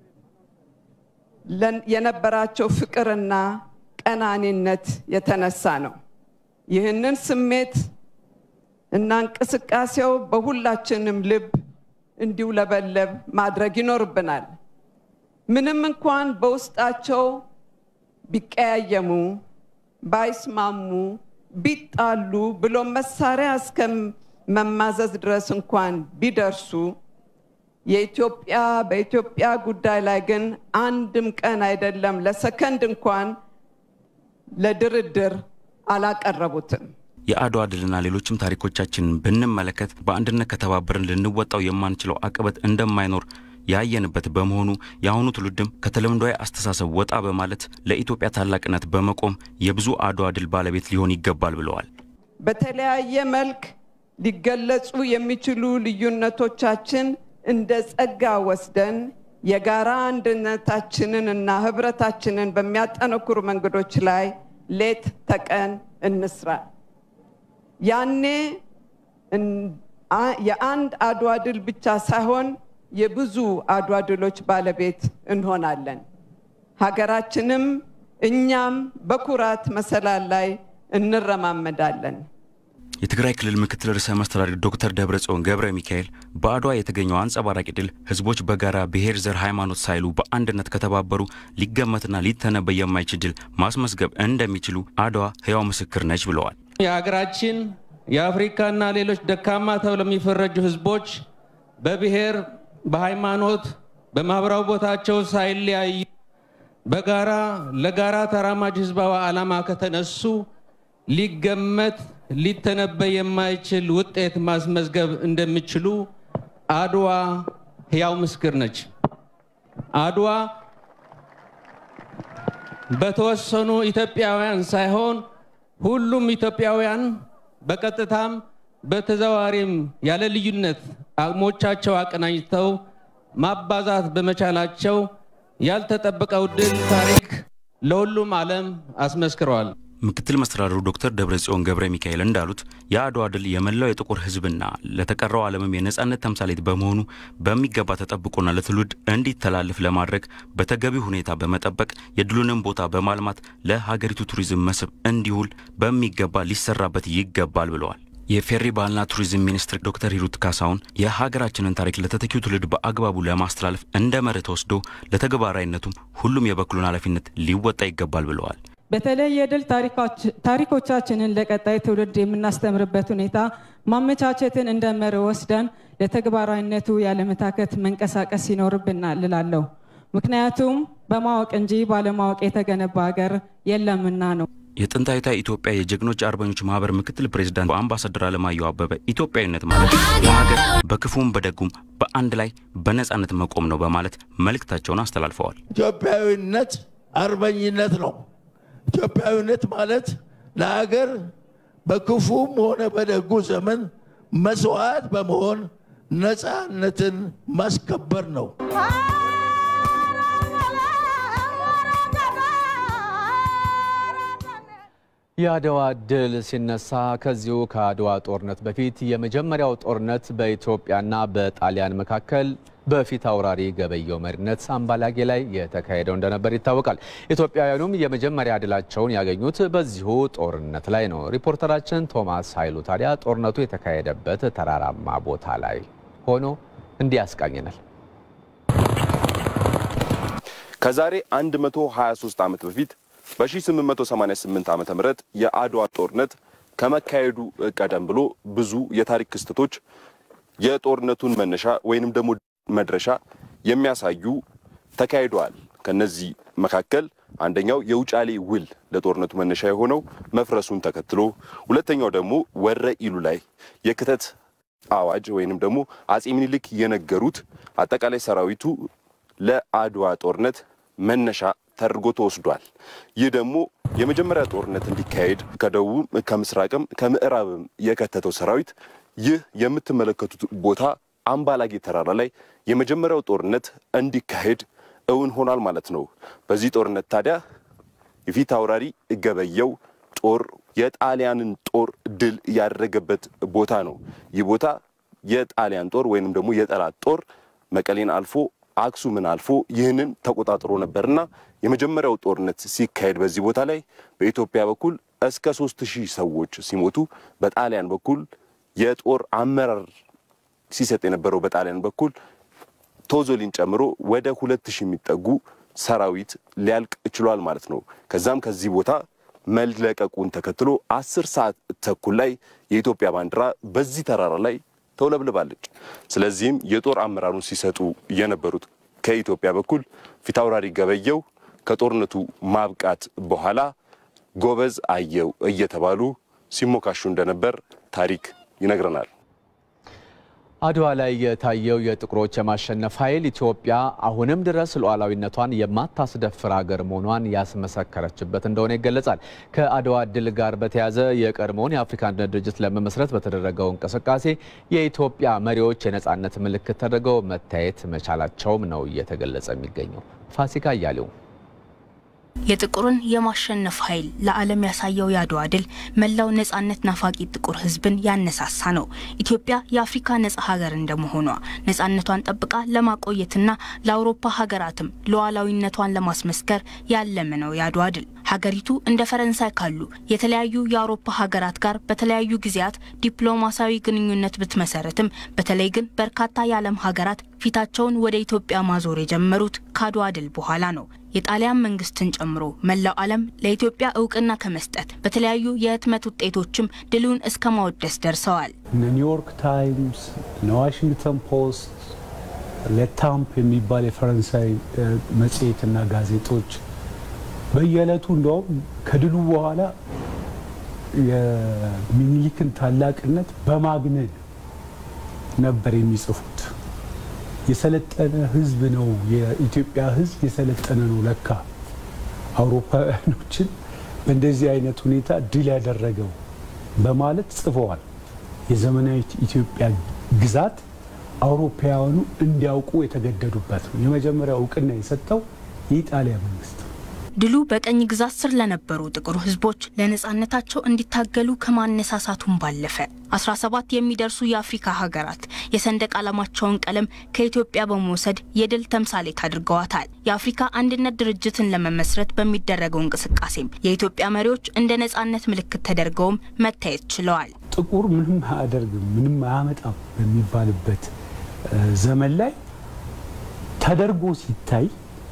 የነበራቸው ፍቅርና ቀናኒነት የተነሳ ነው። ይህንን ስሜት እና እንቅስቃሴው በሁላችንም ልብ እንዲውለበለብ ማድረግ ይኖርብናል። ምንም እንኳን በውስጣቸው ቢቀያየሙ፣ ባይስማሙ፣ ቢጣሉ ብሎ መሳሪያ እስከ መማዘዝ ድረስ እንኳን ቢደርሱ የኢትዮጵያ በኢትዮጵያ ጉዳይ ላይ ግን አንድም ቀን አይደለም ለሰከንድ እንኳን ለድርድር አላቀረቡትም። የአድዋ ድልና ሌሎችም ታሪኮቻችንን ብንመለከት በአንድነት ከተባበርን ልንወጣው የማንችለው አቀበት እንደማይኖር ያየንበት በመሆኑ የአሁኑ ትውልድም ከተለምዷዊ አስተሳሰብ ወጣ በማለት ለኢትዮጵያ ታላቅነት በመቆም የብዙ አድዋ ድል ባለቤት ሊሆን ይገባል ብለዋል። በተለያየ መልክ ሊገለጹ የሚችሉ ልዩነቶቻችን እንደ ጸጋ ወስደን የጋራ አንድነታችንን እና ህብረታችንን በሚያጠነክሩ መንገዶች ላይ ሌት ተቀን እንስራ። ያኔ የአንድ አድዋ ድል ብቻ ሳይሆን የብዙ አድዋ ድሎች ባለቤት እንሆናለን። ሀገራችንም እኛም በኩራት መሰላል ላይ እንረማመዳለን። የትግራይ ክልል ምክትል ርዕሰ መስተዳድር ዶክተር ደብረጽዮን ገብረ ሚካኤል በአድዋ የተገኘው አንጸባራቂ ድል ህዝቦች በጋራ ብሔር፣ ዘር፣ ሃይማኖት ሳይሉ በአንድነት ከተባበሩ ሊገመትና ሊተነበይ የማይችል ድል ማስመዝገብ እንደሚችሉ አድዋ ህያው ምስክር ነች ብለዋል። የሀገራችን የአፍሪካና ሌሎች ደካማ ተብለው የሚፈረጁ ህዝቦች በብሔር፣ በሃይማኖት፣ በማህበራዊ ቦታቸው ሳይለያዩ በጋራ ለጋራ ተራማጅ ህዝባዊ ዓላማ ከተነሱ ሊገመት ሊተነበይ የማይችል ውጤት ማስመዝገብ እንደሚችሉ አድዋ ህያው ምስክር ነች። አድዋ በተወሰኑ ኢትዮጵያውያን ሳይሆን ሁሉም ኢትዮጵያውያን በቀጥታም በተዘዋዋሪም ያለ ልዩነት አቅሞቻቸው አቀናጅተው ማባዛት በመቻላቸው ያልተጠበቀው ድል ታሪክ ለሁሉም ዓለም አስመስክረዋል። ምክትል መስተዳድሩ ዶክተር ደብረጽዮን ገብረ ሚካኤል እንዳሉት የአድዋ ድል የመላው የጥቁር ህዝብና ለተቀረው ዓለምም የነጻነት ተምሳሌት በመሆኑ በሚገባ ተጠብቆና ለትውልድ እንዲተላለፍ ለማድረግ በተገቢ ሁኔታ በመጠበቅ የድሉንም ቦታ በማልማት ለሀገሪቱ ቱሪዝም መስህብ እንዲውል በሚገባ ሊሰራበት ይገባል ብለዋል። የፌሪ ባህልና ቱሪዝም ሚኒስትር ዶክተር ሂሩት ካሳሁን የሀገራችንን ታሪክ ለተተኪው ትውልድ በአግባቡ ለማስተላለፍ እንደ መርህ ተወስዶ ለተግባራዊነቱም ሁሉም የበኩሉን ኃላፊነት ሊወጣ ይገባል ብለዋል። በተለይ የድል ታሪኮቻችንን ለቀጣይ ትውልድ የምናስተምርበት ሁኔታ ማመቻቸትን እንደ መርህ ወስደን ለተግባራዊነቱ ያለመታከት መንቀሳቀስ ይኖርብናል እላለሁ። ምክንያቱም በማወቅ እንጂ ባለማወቅ የተገነባ ሀገር የለምና ነው። የጥንታዊቷ ኢትዮጵያ የጀግኖች አርበኞች ማህበር ምክትል ፕሬዚዳንት አምባሳደር አለማየሁ አበበ ኢትዮጵያዊነት ማለት ለሀገር በክፉም በደጉም በአንድ ላይ በነፃነት መቆም ነው በማለት መልእክታቸውን አስተላልፈዋል። ኢትዮጵያዊነት አርበኝነት ነው። ኢትዮጵያዊነት ማለት ለሀገር በክፉም ሆነ በደጉ ዘመን መስዋዕት በመሆን ነፃነትን ማስከበር ነው። የአድዋ ድል ሲነሳ ከዚሁ ከአድዋ ጦርነት በፊት የመጀመሪያው ጦርነት በኢትዮጵያና በጣሊያን መካከል በፊት አውራሪ ገበየው መሪነት አምባላጌ ላይ የተካሄደው እንደነበር ይታወቃል። ኢትዮጵያውያኑም የመጀመሪያ ድላቸውን ያገኙት በዚሁ ጦርነት ላይ ነው። ሪፖርተራችን ቶማስ ኃይሉ ታዲያ ጦርነቱ የተካሄደበት ተራራማ ቦታ ላይ ሆኖ እንዲህ ያስቃኘናል። ከዛሬ 123 ዓመት በፊት በ1888 ዓ ም የአድዋ ጦርነት ከመካሄዱ ቀደም ብሎ ብዙ የታሪክ ክስተቶች የጦርነቱን መነሻ ወይንም ደግሞ መድረሻ የሚያሳዩ ተካሂደዋል። ከነዚህ መካከል አንደኛው የውጫሌ ውል ለጦርነቱ መነሻ የሆነው መፍረሱን ተከትሎ፣ ሁለተኛው ደግሞ ወረ ኢሉ ላይ የክተት አዋጅ ወይንም ደግሞ አጼ ምኒልክ የነገሩት አጠቃላይ ሰራዊቱ ለአድዋ ጦርነት መነሻ ተደርጎ ተወስዷል። ይህ ደግሞ የመጀመሪያ ጦርነት እንዲካሄድ ከደቡብም ከምስራቅም ከምዕራብም የከተተው ሰራዊት ይህ የምትመለከቱት ቦታ አምባላጌ ተራራ ላይ የመጀመሪያው ጦርነት እንዲካሄድ እውን ሆኗል ማለት ነው። በዚህ ጦርነት ታዲያ የፊት አውራሪ ገበየው ጦር የጣሊያንን ጦር ድል ያደረገበት ቦታ ነው። ይህ ቦታ የጣሊያን ጦር ወይንም ደግሞ የጠላት ጦር መቀሌን አልፎ አክሱምን አልፎ ይህንን ተቆጣጥሮ ነበርና የመጀመሪያው ጦርነት ሲካሄድ በዚህ ቦታ ላይ በኢትዮጵያ በኩል እስከ ሶስት ሺህ ሰዎች ሲሞቱ በጣሊያን በኩል የጦር አመራር ሲሰጥ የነበረው በጣሊያን በኩል ቶዞሊን ጨምሮ ወደ ሁለት ሺህ የሚጠጉ ሰራዊት ሊያልቅ ችሏል ማለት ነው። ከዛም ከዚህ ቦታ መለቀቁን ተከትሎ አስር ሰዓት ተኩል ላይ የኢትዮጵያ ባንዲራ በዚህ ተራራ ላይ ተውለብልባለች። ስለዚህም የጦር አመራሩን ሲሰጡ የነበሩት ከኢትዮጵያ በኩል ፊታውራሪ ገበየው ከጦርነቱ ማብቃት በኋላ ጎበዝ አየው እየተባሉ ሲሞካሹ እንደነበር ታሪክ ይነግረናል። አድዋ ላይ የታየው የጥቁሮች የማሸነፍ ኃይል ኢትዮጵያ አሁንም ድረስ ሉዓላዊነቷን የማታስደፍር ሀገር መሆኗን ያስመሰከረችበት እንደሆነ ይገለጻል። ከአድዋ ድል ጋር በተያያዘ የቀድሞውን የአፍሪካ አንድነት ድርጅት ለመመስረት በተደረገው እንቅስቃሴ የኢትዮጵያ መሪዎች የነፃነት ምልክት ተደርገው መታየት መቻላቸውም ነው እየተገለጸ የሚገኘው። ፋሲካ እያሌው የጥቁርን የማሸነፍ ኃይል ለዓለም ያሳየው የአድዋ ድል መላው ነጻነት ናፋቂ ጥቁር ሕዝብን ያነሳሳ ነው። ኢትዮጵያ የአፍሪካ ነጻ ሀገር እንደመሆኗ ነጻነቷን ጠብቃ ለማቆየትና ለአውሮፓ ሀገራትም ሉዓላዊነቷን ለማስመስከር ያለመ ነው የአድዋ ድል። ሀገሪቱ እንደ ፈረንሳይ ካሉ የተለያዩ የአውሮፓ ሀገራት ጋር በተለያዩ ጊዜያት ዲፕሎማሲያዊ ግንኙነት ብትመሰረትም በተለይ ግን በርካታ የዓለም ሀገራት ፊታቸውን ወደ ኢትዮጵያ ማዞር የጀመሩት ከአድዋ ድል በኋላ ነው። የጣሊያን መንግስትን ጨምሮ መላው ዓለም ለኢትዮጵያ እውቅና ከመስጠት በተለያዩ የህትመት ውጤቶችም ድሉን እስከ ማወደስ ደርሰዋል። እነ ኒውዮርክ ታይምስ፣ እነ ዋሽንግተን ፖስት፣ ለታምፕ የሚባል የፈረንሳይ መጽሔትና ጋዜጦች በየዕለቱ እንደውም ከድሉ በኋላ የሚኒሊክን ታላቅነት በማግነን ነበር የሚጽፉት። የሰለጠነ ህዝብ ነው የኢትዮጵያ ህዝብ የሰለጠነ ነው ለካ አውሮፓውያኖችን በእንደዚህ አይነት ሁኔታ ድል ያደረገው በማለት ጽፈዋል። የዘመናዊት ኢትዮጵያ ግዛት አውሮፓውያኑ እንዲያውቁ የተገደዱበት ነው። የመጀመሪያ እውቅና የሰጠው የኢጣሊያ መንግስት ነው። ድሉ በቀኝ ግዛት ስር ለነበሩ ጥቁር ህዝቦች ለነጻነታቸው እንዲታገሉ ከማነሳሳቱም ባለፈ 17 የሚደርሱ የአፍሪካ ሀገራት የሰንደቅ ዓላማቸውን ቀለም ከኢትዮጵያ በመውሰድ የድል ተምሳሌት አድርገዋታል። የአፍሪካ አንድነት ድርጅትን ለመመስረት በሚደረገው እንቅስቃሴም የኢትዮጵያ መሪዎች እንደ ነጻነት ምልክት ተደርገውም መታየት ችለዋል። ጥቁር ምንም አያደርግም፣ ምንም አያመጣም በሚባልበት ዘመን ላይ ተደርጎ ሲታይ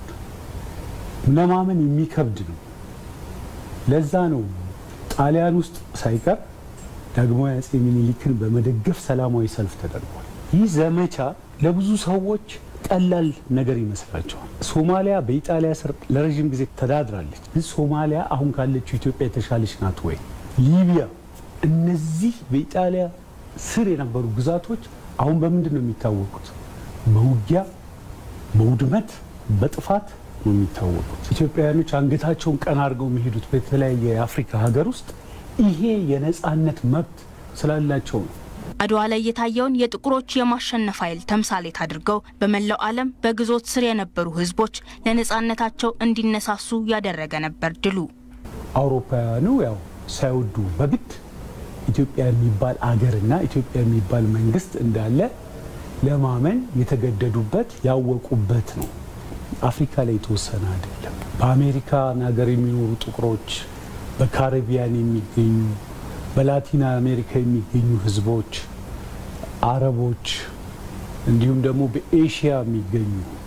ለማመን የሚከብድ ነው። ለዛ ነው ጣሊያን ውስጥ ሳይቀር ዳግማዊ አፄ ሚኒሊክን በመደገፍ ሰላማዊ ሰልፍ ተደርጓል። ይህ ዘመቻ ለብዙ ሰዎች ቀላል ነገር ይመስላቸዋል። ሶማሊያ በኢጣሊያ ስር ለረዥም ጊዜ ተዳድራለች። ግን ሶማሊያ አሁን ካለችው ኢትዮጵያ የተሻለች ናት ወይ? ሊቢያ፣ እነዚህ በኢጣሊያ ስር የነበሩ ግዛቶች አሁን በምንድን ነው የሚታወቁት? በውጊያ፣ በውድመት፣ በጥፋት ነው የሚታወቁት። ኢትዮጵያውያኖች አንገታቸውን ቀና አድርገው የሚሄዱት በተለያየ የአፍሪካ ሀገር ውስጥ ይሄ የነጻነት መብት ስላላቸው ነው። አድዋ ላይ የታየውን የጥቁሮች የማሸነፍ ኃይል ተምሳሌት አድርገው በመላው ዓለም በግዞት ስር የነበሩ ሕዝቦች ለነጻነታቸው እንዲነሳሱ ያደረገ ነበር ድሉ። አውሮፓውያኑ ያው ሳይወዱ በግድ ኢትዮጵያ የሚባል አገርና ኢትዮጵያ የሚባል መንግስት እንዳለ ለማመን የተገደዱበት ያወቁበት ነው። አፍሪካ ላይ የተወሰነ አይደለም። በአሜሪካን ሀገር የሚኖሩ ጥቁሮች፣ በካሪቢያን የሚገኙ በላቲን አሜሪካ የሚገኙ ህዝቦች፣ አረቦች እንዲሁም ደግሞ በኤሽያ የሚገኙ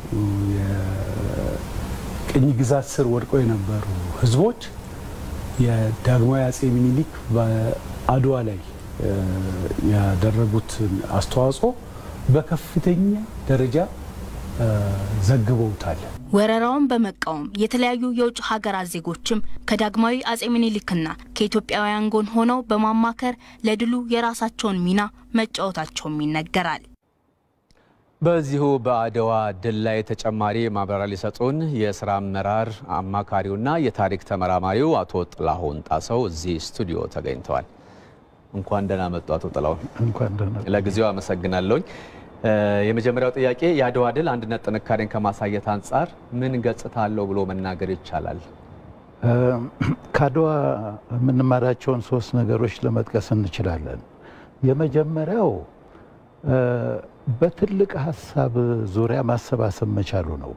የቅኝ ግዛት ስር ወድቀው የነበሩ ህዝቦች የዳግማዊ አጼ ሚኒሊክ በአድዋ ላይ ያደረጉትን አስተዋጽኦ በከፍተኛ ደረጃ ዘግበውታል። ወረራውን በመቃወም የተለያዩ የውጭ ሀገራት ዜጎችም ከዳግማዊ አጼ ምኒልክና ከኢትዮጵያውያን ጎን ሆነው በማማከር ለድሉ የራሳቸውን ሚና መጫወታቸውም ይነገራል። በዚሁ በአድዋ ድል ላይ ተጨማሪ ማብራሪያ ሊሰጡን የስራ አመራር አማካሪውና የታሪክ ተመራማሪው አቶ ጥላሁን ጣሰው እዚህ ስቱዲዮ ተገኝተዋል። እንኳን ደህና መጡ አቶ ጥላሁን። እንኳን ደህና ለጊዜው አመሰግናለሁኝ። የመጀመሪያው ጥያቄ የአድዋ ድል አንድነት ጥንካሬን ከማሳየት አንጻር ምን ገጽታ አለው ብሎ መናገር ይቻላል? ከአድዋ የምንማራቸውን ሶስት ነገሮች ለመጥቀስ እንችላለን። የመጀመሪያው በትልቅ ሀሳብ ዙሪያ ማሰባሰብ መቻሉ ነው።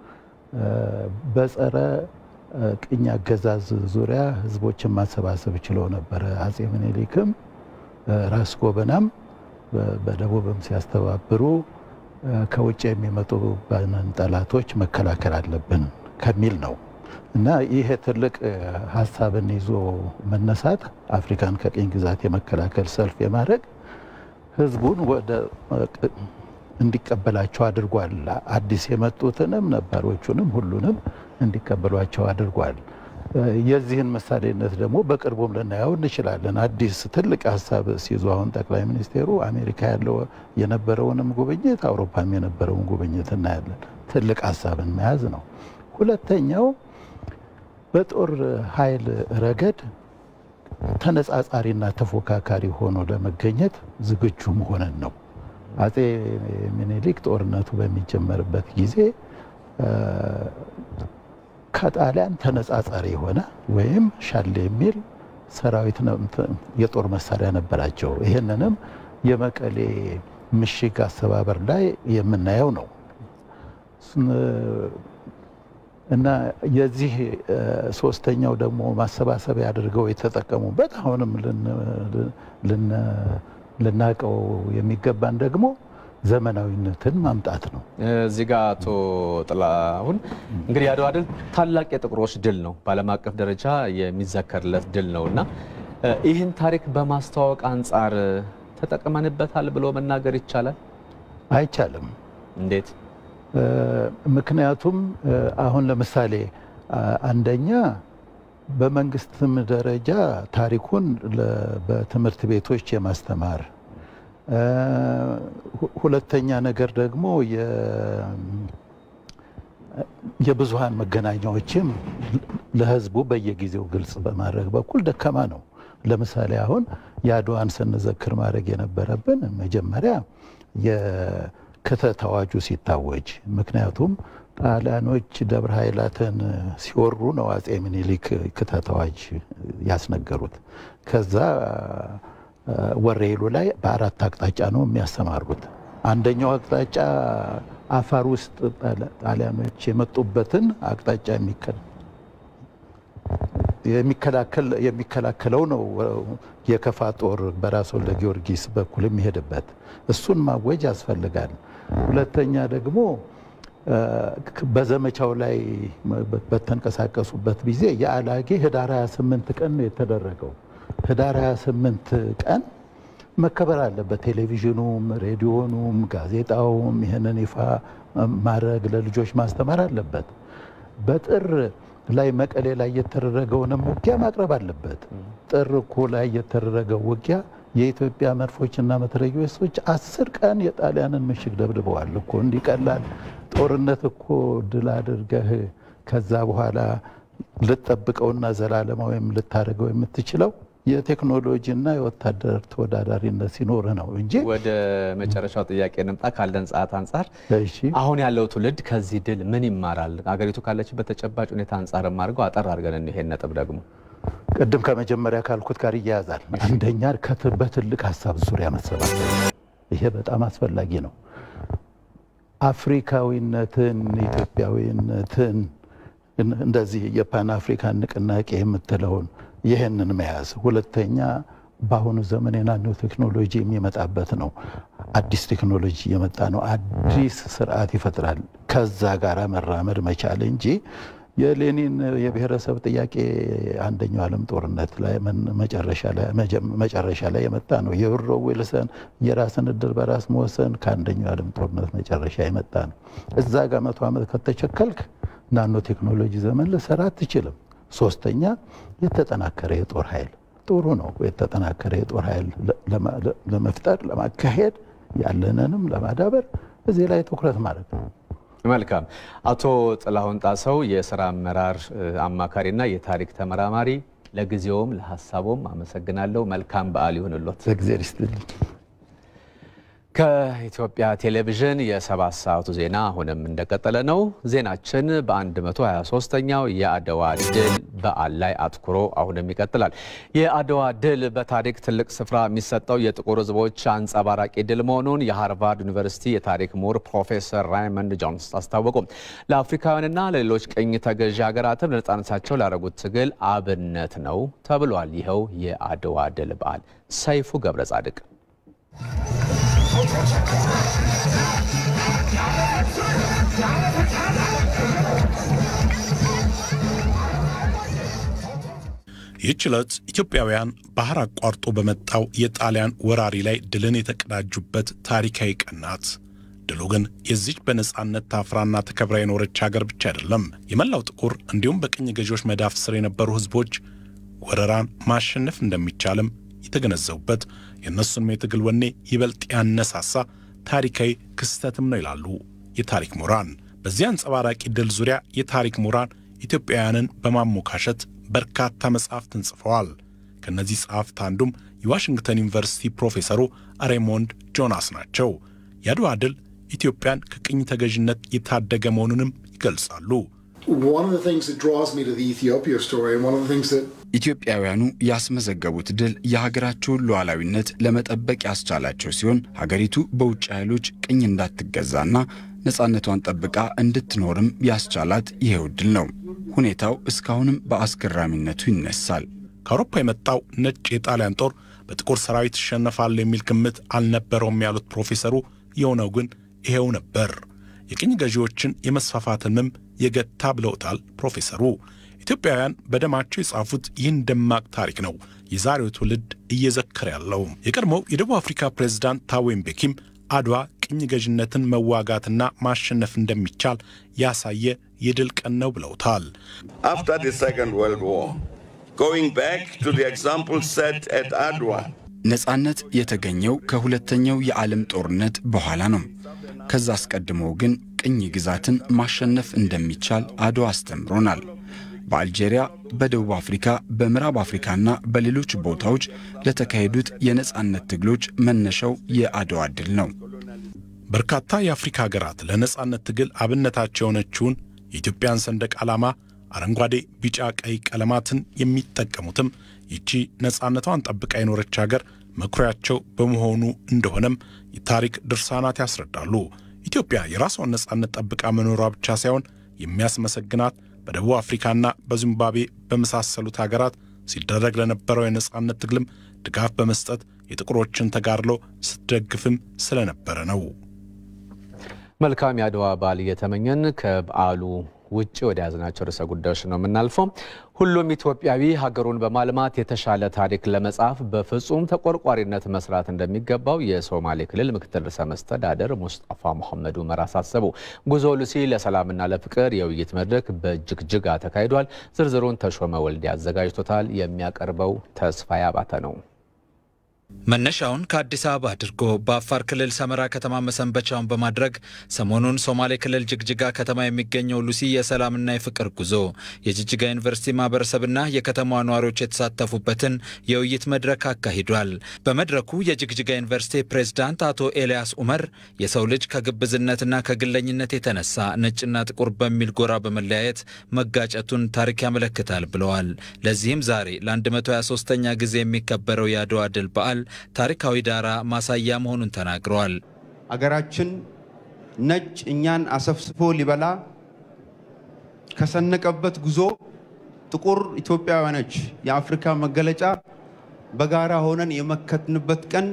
በጸረ ቅኝ አገዛዝ ዙሪያ ህዝቦችን ማሰባሰብ ችለው ነበረ። አጼ ምኒልክም ራስ ጎበናም በደቡብም ሲያስተባብሩ ከውጭ የሚመጡ ጠላቶች መከላከል አለብን ከሚል ነው እና ይሄ ትልቅ ሀሳብን ይዞ መነሳት አፍሪካን ከቅኝ ግዛት የመከላከል ሰልፍ የማድረግ ህዝቡን ወደ እንዲቀበላቸው አድርጓል። አዲስ የመጡትንም ነባሮቹንም ሁሉንም እንዲቀበሏቸው አድርጓል። የዚህን ምሳሌነት ደግሞ በቅርቡም ልናየው እንችላለን። አዲስ ትልቅ ሀሳብ ሲይዙ አሁን ጠቅላይ ሚኒስቴሩ አሜሪካ ያለው የነበረውንም ጉብኝት አውሮፓም የነበረውን ጉብኝት እናያለን። ትልቅ ሀሳብን መያዝ ነው። ሁለተኛው በጦር ኃይል ረገድ ተነጻጻሪና ተፎካካሪ ሆኖ ለመገኘት ዝግጁ መሆንን ነው። አጼ ሚኒሊክ ጦርነቱ በሚጀመርበት ጊዜ ከጣሊያን ተነጻጻሪ የሆነ ወይም ሻል የሚል ሰራዊት የጦር መሳሪያ ነበራቸው። ይህንንም የመቀሌ ምሽግ አሰባበር ላይ የምናየው ነው እና የዚህ ሶስተኛው ደግሞ ማሰባሰቢያ አድርገው የተጠቀሙበት አሁንም ልናቀው የሚገባን ደግሞ ዘመናዊነትን ማምጣት ነው። እዚህ ጋር አቶ ጥላሁን እንግዲህ የአድዋ ድል ታላቅ የጥቁሮች ድል ነው፣ በዓለም አቀፍ ደረጃ የሚዘከርለት ድል ነው እና ይህን ታሪክ በማስተዋወቅ አንጻር ተጠቅመንበታል ብሎ መናገር ይቻላል? አይቻልም። እንዴት? ምክንያቱም አሁን ለምሳሌ አንደኛ በመንግስትም ደረጃ ታሪኩን በትምህርት ቤቶች የማስተማር ሁለተኛ ነገር ደግሞ የብዙሃን መገናኛዎችም ለሕዝቡ በየጊዜው ግልጽ በማድረግ በኩል ደካማ ነው። ለምሳሌ አሁን የአድዋን ስንዘክር ማድረግ የነበረብን መጀመሪያ የክተት አዋጁ ሲታወጅ፣ ምክንያቱም ጣሊያኖች ደብረ ኃይላትን ሲወሩ ነው አጼ ምኒልክ ክተት አዋጅ ያስነገሩት። ከዛ ወሬሉ ላይ በአራት አቅጣጫ ነው የሚያሰማሩት። አንደኛው አቅጣጫ አፋር ውስጥ ጣሊያኖች የመጡበትን አቅጣጫ የሚከላከለው ነው የከፋ ጦር በራስ ወልደ ጊዮርጊስ በኩል የሚሄድበት እሱን ማወጅ ያስፈልጋል። ሁለተኛ ደግሞ በዘመቻው ላይ በተንቀሳቀሱበት ጊዜ የአላጌ ህዳር 28 ቀን ነው የተደረገው። ህዳር 28 ቀን መከበር አለበት። ቴሌቪዥኑም፣ ሬዲዮኑም፣ ጋዜጣውም ይህንን ይፋ ማድረግ ለልጆች ማስተማር አለበት። በጥር ላይ መቀሌ ላይ የተደረገውንም ውጊያ ማቅረብ አለበት። ጥር እኮ ላይ የተደረገው ውጊያ የኢትዮጵያ መድፎችና መትረየሶች አስር ቀን የጣሊያንን ምሽግ ደብድበዋል እኮ እንዲቀላል ጦርነት እኮ ድል አድርገህ ከዛ በኋላ ልጠብቀውና ዘላለማዊም ልታደርገው የምትችለው የቴክኖሎጂና የወታደር ተወዳዳሪነት ሲኖር ነው እንጂ። ወደ መጨረሻው ጥያቄ እንምጣ። ካለን ሰዓት አንጻር አሁን ያለው ትውልድ ከዚህ ድል ምን ይማራል? አገሪቱ ካለችበት ተጨባጭ ሁኔታ አንጻር አድርገው አጠር አድርገን ይሄን ነጥብ ደግሞ ቅድም ከመጀመሪያ ካልኩት ጋር ይያያዛል። አንደኛ በትልቅ ሀሳብ ዙሪያ መሰባሰብ፣ ይሄ በጣም አስፈላጊ ነው። አፍሪካዊነትን፣ ኢትዮጵያዊነትን እንደዚህ የፓን አፍሪካን ንቅናቄ የምትለውን ይህንን መያዝ ሁለተኛ በአሁኑ ዘመን የናኖ ቴክኖሎጂ የሚመጣበት ነው። አዲስ ቴክኖሎጂ እየመጣ ነው። አዲስ ስርዓት ይፈጥራል። ከዛ ጋር መራመድ መቻል እንጂ የሌኒን የብሔረሰብ ጥያቄ አንደኛው ዓለም ጦርነት ላይ መጨረሻ ላይ የመጣ ነው። የውድሮ ዊልሰን የራስን እድል በራስ መወሰን ከአንደኛው ዓለም ጦርነት መጨረሻ የመጣ ነው። እዛ ጋር መቶ ዓመት ከተቸከልክ ናኖ ቴክኖሎጂ ዘመን ልሰራ አትችልም። ሶስተኛ የተጠናከረ የጦር ኃይል ጥሩ ነው። የተጠናከረ የጦር ኃይል ለመፍጠር ለማካሄድ ያለንንም ለማዳበር እዚህ ላይ ትኩረት ማድረግ ነው። መልካም። አቶ ጥላሁን ጣሰው የስራ አመራር አማካሪና የታሪክ ተመራማሪ፣ ለጊዜውም ለሀሳቦም አመሰግናለሁ። መልካም በዓል ይሁንሎት። እግዜር ይስጥልኝ። ከኢትዮጵያ ቴሌቪዥን የሰባት ሰዓቱ ዜና አሁንም እንደቀጠለ ነው። ዜናችን በ123ኛው የአድዋ ድል በዓል ላይ አትኩሮ አሁንም ይቀጥላል። የአድዋ ድል በታሪክ ትልቅ ስፍራ የሚሰጠው የጥቁር ሕዝቦች አንጸባራቂ ድል መሆኑን የሃርቫርድ ዩኒቨርሲቲ የታሪክ ምሁር ፕሮፌሰር ራይመንድ ጆንስ አስታወቁ። ለአፍሪካውያንና ለሌሎች ቅኝ ተገዢ ሀገራትም ለነጻነታቸው ላደረጉት ትግል አብነት ነው ተብሏል። ይኸው የአድዋ ድል በዓል ሰይፉ ገብረ ጻድቅ ይህች ዕለት ኢትዮጵያውያን ባህር አቋርጦ በመጣው የጣሊያን ወራሪ ላይ ድልን የተቀዳጁበት ታሪካዊ ቀን ናት። ድሉ ግን የዚች በነጻነት ታፍራና ተከብራ የኖረች ሀገር ብቻ አይደለም። የመላው ጥቁር እንዲሁም በቅኝ ገዢዎች መዳፍ ስር የነበሩ ሕዝቦች ወረራን ማሸነፍ እንደሚቻልም የተገነዘቡበት የእነሱንም የትግል ወኔ ይበልጥ ያነሳሳ ታሪካዊ ክስተትም ነው ይላሉ የታሪክ ምሁራን። በዚህ አንጸባራቂ ድል ዙሪያ የታሪክ ምሁራን ኢትዮጵያውያንን በማሞካሸት በርካታ መጻሕፍትን ጽፈዋል። ከእነዚህ ጸሐፍት አንዱም የዋሽንግተን ዩኒቨርሲቲ ፕሮፌሰሩ ሬሞንድ ጆናስ ናቸው። የአድዋ ድል ኢትዮጵያን ከቅኝ ተገዥነት የታደገ መሆኑንም ይገልጻሉ። ኢትዮጵያውያኑ ያስመዘገቡት ድል የሀገራቸውን ሉዓላዊነት ለመጠበቅ ያስቻላቸው ሲሆን ሀገሪቱ በውጭ ኃይሎች ቅኝ እንዳትገዛና ነፃነቷን ጠብቃ እንድትኖርም ያስቻላት ይሄው ድል ነው። ሁኔታው እስካሁንም በአስገራሚነቱ ይነሳል። ከአውሮፓ የመጣው ነጭ የጣሊያን ጦር በጥቁር ሰራዊት ይሸነፋል የሚል ግምት አልነበረውም ያሉት ፕሮፌሰሩ የሆነው ግን ይሄው ነበር። የቅኝ ገዢዎችን የመስፋፋት ህልምም የገታ ብለውታል ፕሮፌሰሩ። ኢትዮጵያውያን በደማቸው የጻፉት ይህን ደማቅ ታሪክ ነው የዛሬው ትውልድ እየዘከረ ያለው። የቀድሞው የደቡብ አፍሪካ ፕሬዝዳንት ታቦ ምቤኪም አድዋ ቅኝ ገዥነትን መዋጋትና ማሸነፍ እንደሚቻል ያሳየ የድል ቀን ነው ብለውታል። After the Second World War, going back to the example set at Adwa, ነፃነት የተገኘው ከሁለተኛው የዓለም ጦርነት በኋላ ነው። ከዛ አስቀድሞ ግን ቅኝ ግዛትን ማሸነፍ እንደሚቻል አድዋ አስተምሮናል። በአልጄሪያ፣ በደቡብ አፍሪካ፣ በምዕራብ አፍሪካና በሌሎች ቦታዎች ለተካሄዱት የነፃነት ትግሎች መነሻው የአድዋ ድል ነው። በርካታ የአፍሪካ ሀገራት ለነጻነት ትግል አብነታቸው የሆነችውን የኢትዮጵያን ሰንደቅ ዓላማ አረንጓዴ፣ ቢጫ፣ ቀይ ቀለማትን የሚጠቀሙትም ይቺ ነጻነቷን ጠብቃ የኖረች ሀገር መኩሪያቸው በመሆኑ እንደሆነም የታሪክ ድርሳናት ያስረዳሉ። ኢትዮጵያ የራሷን ነጻነት ጠብቃ መኖሯ ብቻ ሳይሆን የሚያስመሰግናት በደቡብ አፍሪካና በዚምባብዌ በመሳሰሉት ሀገራት ሲደረግ ለነበረው የነጻነት ትግልም ድጋፍ በመስጠት የጥቁሮችን ተጋድሎ ስትደግፍም ስለነበረ ነው። መልካም የአድዋ በዓል እየተመኘን ከበዓሉ ውጭ ወደ ያዝናቸው ርዕሰ ጉዳዮች ነው የምናልፈው። ሁሉም ኢትዮጵያዊ ሀገሩን በማልማት የተሻለ ታሪክ ለመጻፍ በፍጹም ተቆርቋሪነት መስራት እንደሚገባው የሶማሌ ክልል ምክትል ርዕሰ መስተዳደር ሙስጣፋ መሐመድ ኡመር አሳሰቡ። ጉዞ ሉሲ ለሰላምና ለፍቅር የውይይት መድረክ በጅግጅጋ ተካሂዷል። ዝርዝሩን ተሾመ ወልዴ አዘጋጅቶታል። የሚያቀርበው ተስፋዬ አባተ ነው። መነሻውን ከአዲስ አበባ አድርጎ በአፋር ክልል ሰመራ ከተማ መሰንበቻውን በማድረግ ሰሞኑን ሶማሌ ክልል ጅግጅጋ ከተማ የሚገኘው ሉሲ የሰላምና የፍቅር ጉዞ የጅግጅጋ ዩኒቨርሲቲ ማህበረሰብና የከተማዋ ነዋሪዎች የተሳተፉበትን የውይይት መድረክ አካሂዷል። በመድረኩ የጅግጅጋ ዩኒቨርሲቲ ፕሬዝዳንት አቶ ኤልያስ ኡመር የሰው ልጅ ከግብዝነትና ከግለኝነት የተነሳ ነጭና ጥቁር በሚል ጎራ በመለያየት መጋጨቱን ታሪክ ያመለክታል ብለዋል። ለዚህም ዛሬ ለ123ኛ ጊዜ የሚከበረው የአድዋ ድል በዓል ታሪካዊ ዳራ ማሳያ መሆኑን ተናግረዋል። አገራችን ነጭ እኛን አሰፍስፎ ሊበላ ከሰነቀበት ጉዞ ጥቁር ኢትዮጵያውያኖች የአፍሪካ መገለጫ በጋራ ሆነን የመከትንበት ቀን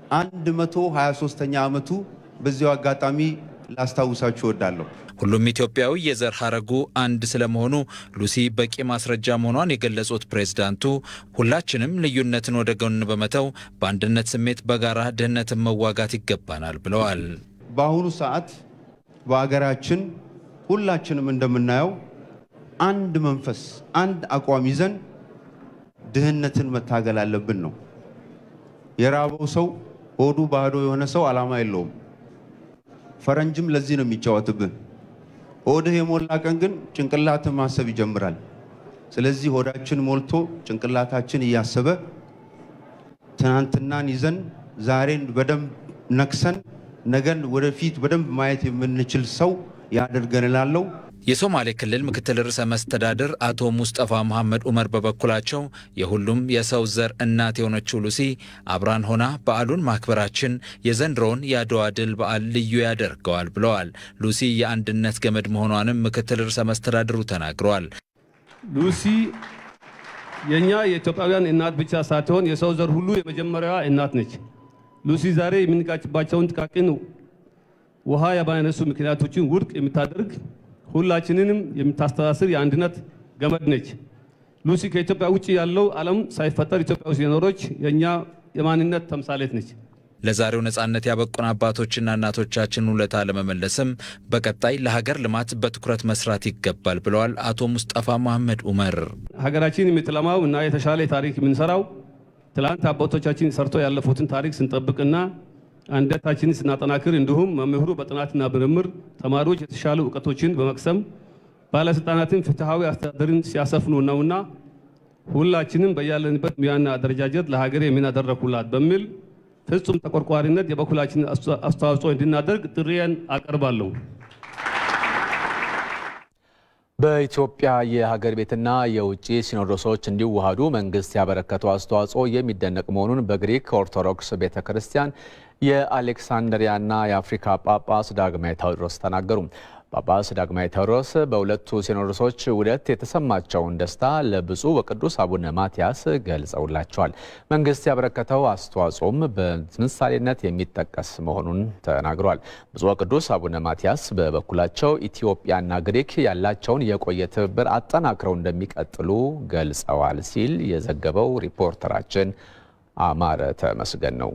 123ኛ ዓመቱ በዚያው አጋጣሚ ላስታውሳችሁ እወዳለሁ። ሁሉም ኢትዮጵያዊ የዘር ሐረጉ አንድ ስለመሆኑ ሉሲ በቂ ማስረጃ መሆኗን የገለጹት ፕሬዝዳንቱ ሁላችንም ልዩነትን ወደ ጎን በመተው በአንድነት ስሜት በጋራ ድህነትን መዋጋት ይገባናል ብለዋል። በአሁኑ ሰዓት በሀገራችን ሁላችንም እንደምናየው አንድ መንፈስ፣ አንድ አቋም ይዘን ድህነትን መታገል አለብን ነው። የራበው ሰው ሆዱ ባዶ የሆነ ሰው ዓላማ የለውም። ፈረንጅም ለዚህ ነው የሚጫወትብን። ሆድህ የሞላ ቀን ግን ጭንቅላትን ማሰብ ይጀምራል። ስለዚህ ሆዳችን ሞልቶ ጭንቅላታችን እያሰበ ትናንትናን ይዘን ዛሬን በደንብ ነክሰን ነገን ወደፊት በደንብ ማየት የምንችል ሰው ያደርገን እላለሁ። የሶማሌ ክልል ምክትል ርዕሰ መስተዳድር አቶ ሙስጠፋ መሐመድ ኡመር በበኩላቸው የሁሉም የሰው ዘር እናት የሆነችው ሉሲ አብራን ሆና በዓሉን ማክበራችን የዘንድሮውን የአድዋ ድል በዓል ልዩ ያደርገዋል ብለዋል። ሉሲ የአንድነት ገመድ መሆኗንም ምክትል ርዕሰ መስተዳድሩ ተናግረዋል። ሉሲ የእኛ የኢትዮጵያውያን እናት ብቻ ሳትሆን የሰው ዘር ሁሉ የመጀመሪያዋ እናት ነች። ሉሲ ዛሬ የምንጋጭባቸውን ጥቃቅን ውሃ የማያነሱ ምክንያቶችን ውድቅ የምታደርግ ሁላችንንም የምታስተሳስር የአንድነት ገመድ ነች። ሉሲ ከኢትዮጵያ ውጭ ያለው ዓለም ሳይፈጠር ኢትዮጵያ ውስጥ የኖረች የእኛ የማንነት ተምሳሌት ነች። ለዛሬው ነጻነት ያበቁን አባቶችና እናቶቻችን ውለታ ለመመለስም በቀጣይ ለሀገር ልማት በትኩረት መስራት ይገባል ብለዋል አቶ ሙስጠፋ መሐመድ ኡመር። ሀገራችን የምትለማው እና የተሻለ ታሪክ የምንሰራው ትላንት አባቶቻችን ሰርቶ ያለፉትን ታሪክ ስንጠብቅና አንድነታችንን ስናጠናክር እንዲሁም መምህሩ በጥናትና ምርምር፣ ተማሪዎች የተሻሉ እውቀቶችን በመቅሰም ባለስልጣናትን ፍትሐዊ አስተዳደርን ሲያሰፍኑ ነውና ሁላችንም በያለንበት ሙያና አደረጃጀት ለሀገር የምናደረኩላት በሚል ፍጹም ተቆርቋሪነት የበኩላችን አስተዋጽኦ እንድናደርግ ጥሪዬን አቀርባለሁ። በኢትዮጵያ የሀገር ቤትና የውጭ ሲኖዶሶች እንዲዋሃዱ መንግስት ያበረከተው አስተዋጽኦ የሚደነቅ መሆኑን በግሪክ ኦርቶዶክስ ቤተ ክርስቲያን የአሌክሳንድሪያና የአፍሪካ ጳጳስ ዳግማዊ ቴዎድሮስ ተናገሩ። ጳጳስ ዳግማዊ ቴዎድሮስ በሁለቱ ሲኖዶሶች ውህደት የተሰማቸውን ደስታ ለብፁዕ ወቅዱስ አቡነ ማትያስ ገልጸውላቸዋል። መንግስት ያበረከተው አስተዋጽኦም በምሳሌነት የሚጠቀስ መሆኑን ተናግሯል። ብፁዕ ወቅዱስ አቡነ ማትያስ በበኩላቸው ኢትዮጵያና ግሪክ ያላቸውን የቆየ ትብብር አጠናክረው እንደሚቀጥሉ ገልጸዋል ሲል የዘገበው ሪፖርተራችን አማረ ተመስገን ነው።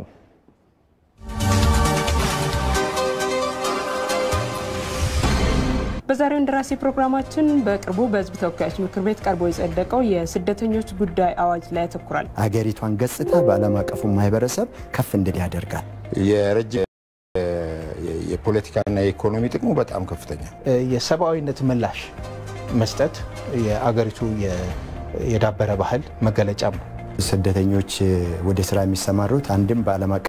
በዛሬው እንደራሴ ፕሮግራማችን በቅርቡ በሕዝብ ተወካዮች ምክር ቤት ቀርቦ የጸደቀው የስደተኞች ጉዳይ አዋጅ ላይ ያተኩራል። አገሪቷን ገጽታ በዓለም አቀፉ ማህበረሰብ ከፍ እንድል ያደርጋል። የረጅም የፖለቲካና የኢኮኖሚ ጥቅሙ በጣም ከፍተኛ የሰብአዊነት ምላሽ መስጠት የአገሪቱ የዳበረ ባህል መገለጫም ነው። ስደተኞች ወደ ስራ የሚሰማሩት አንድም በዓለም አቀፍ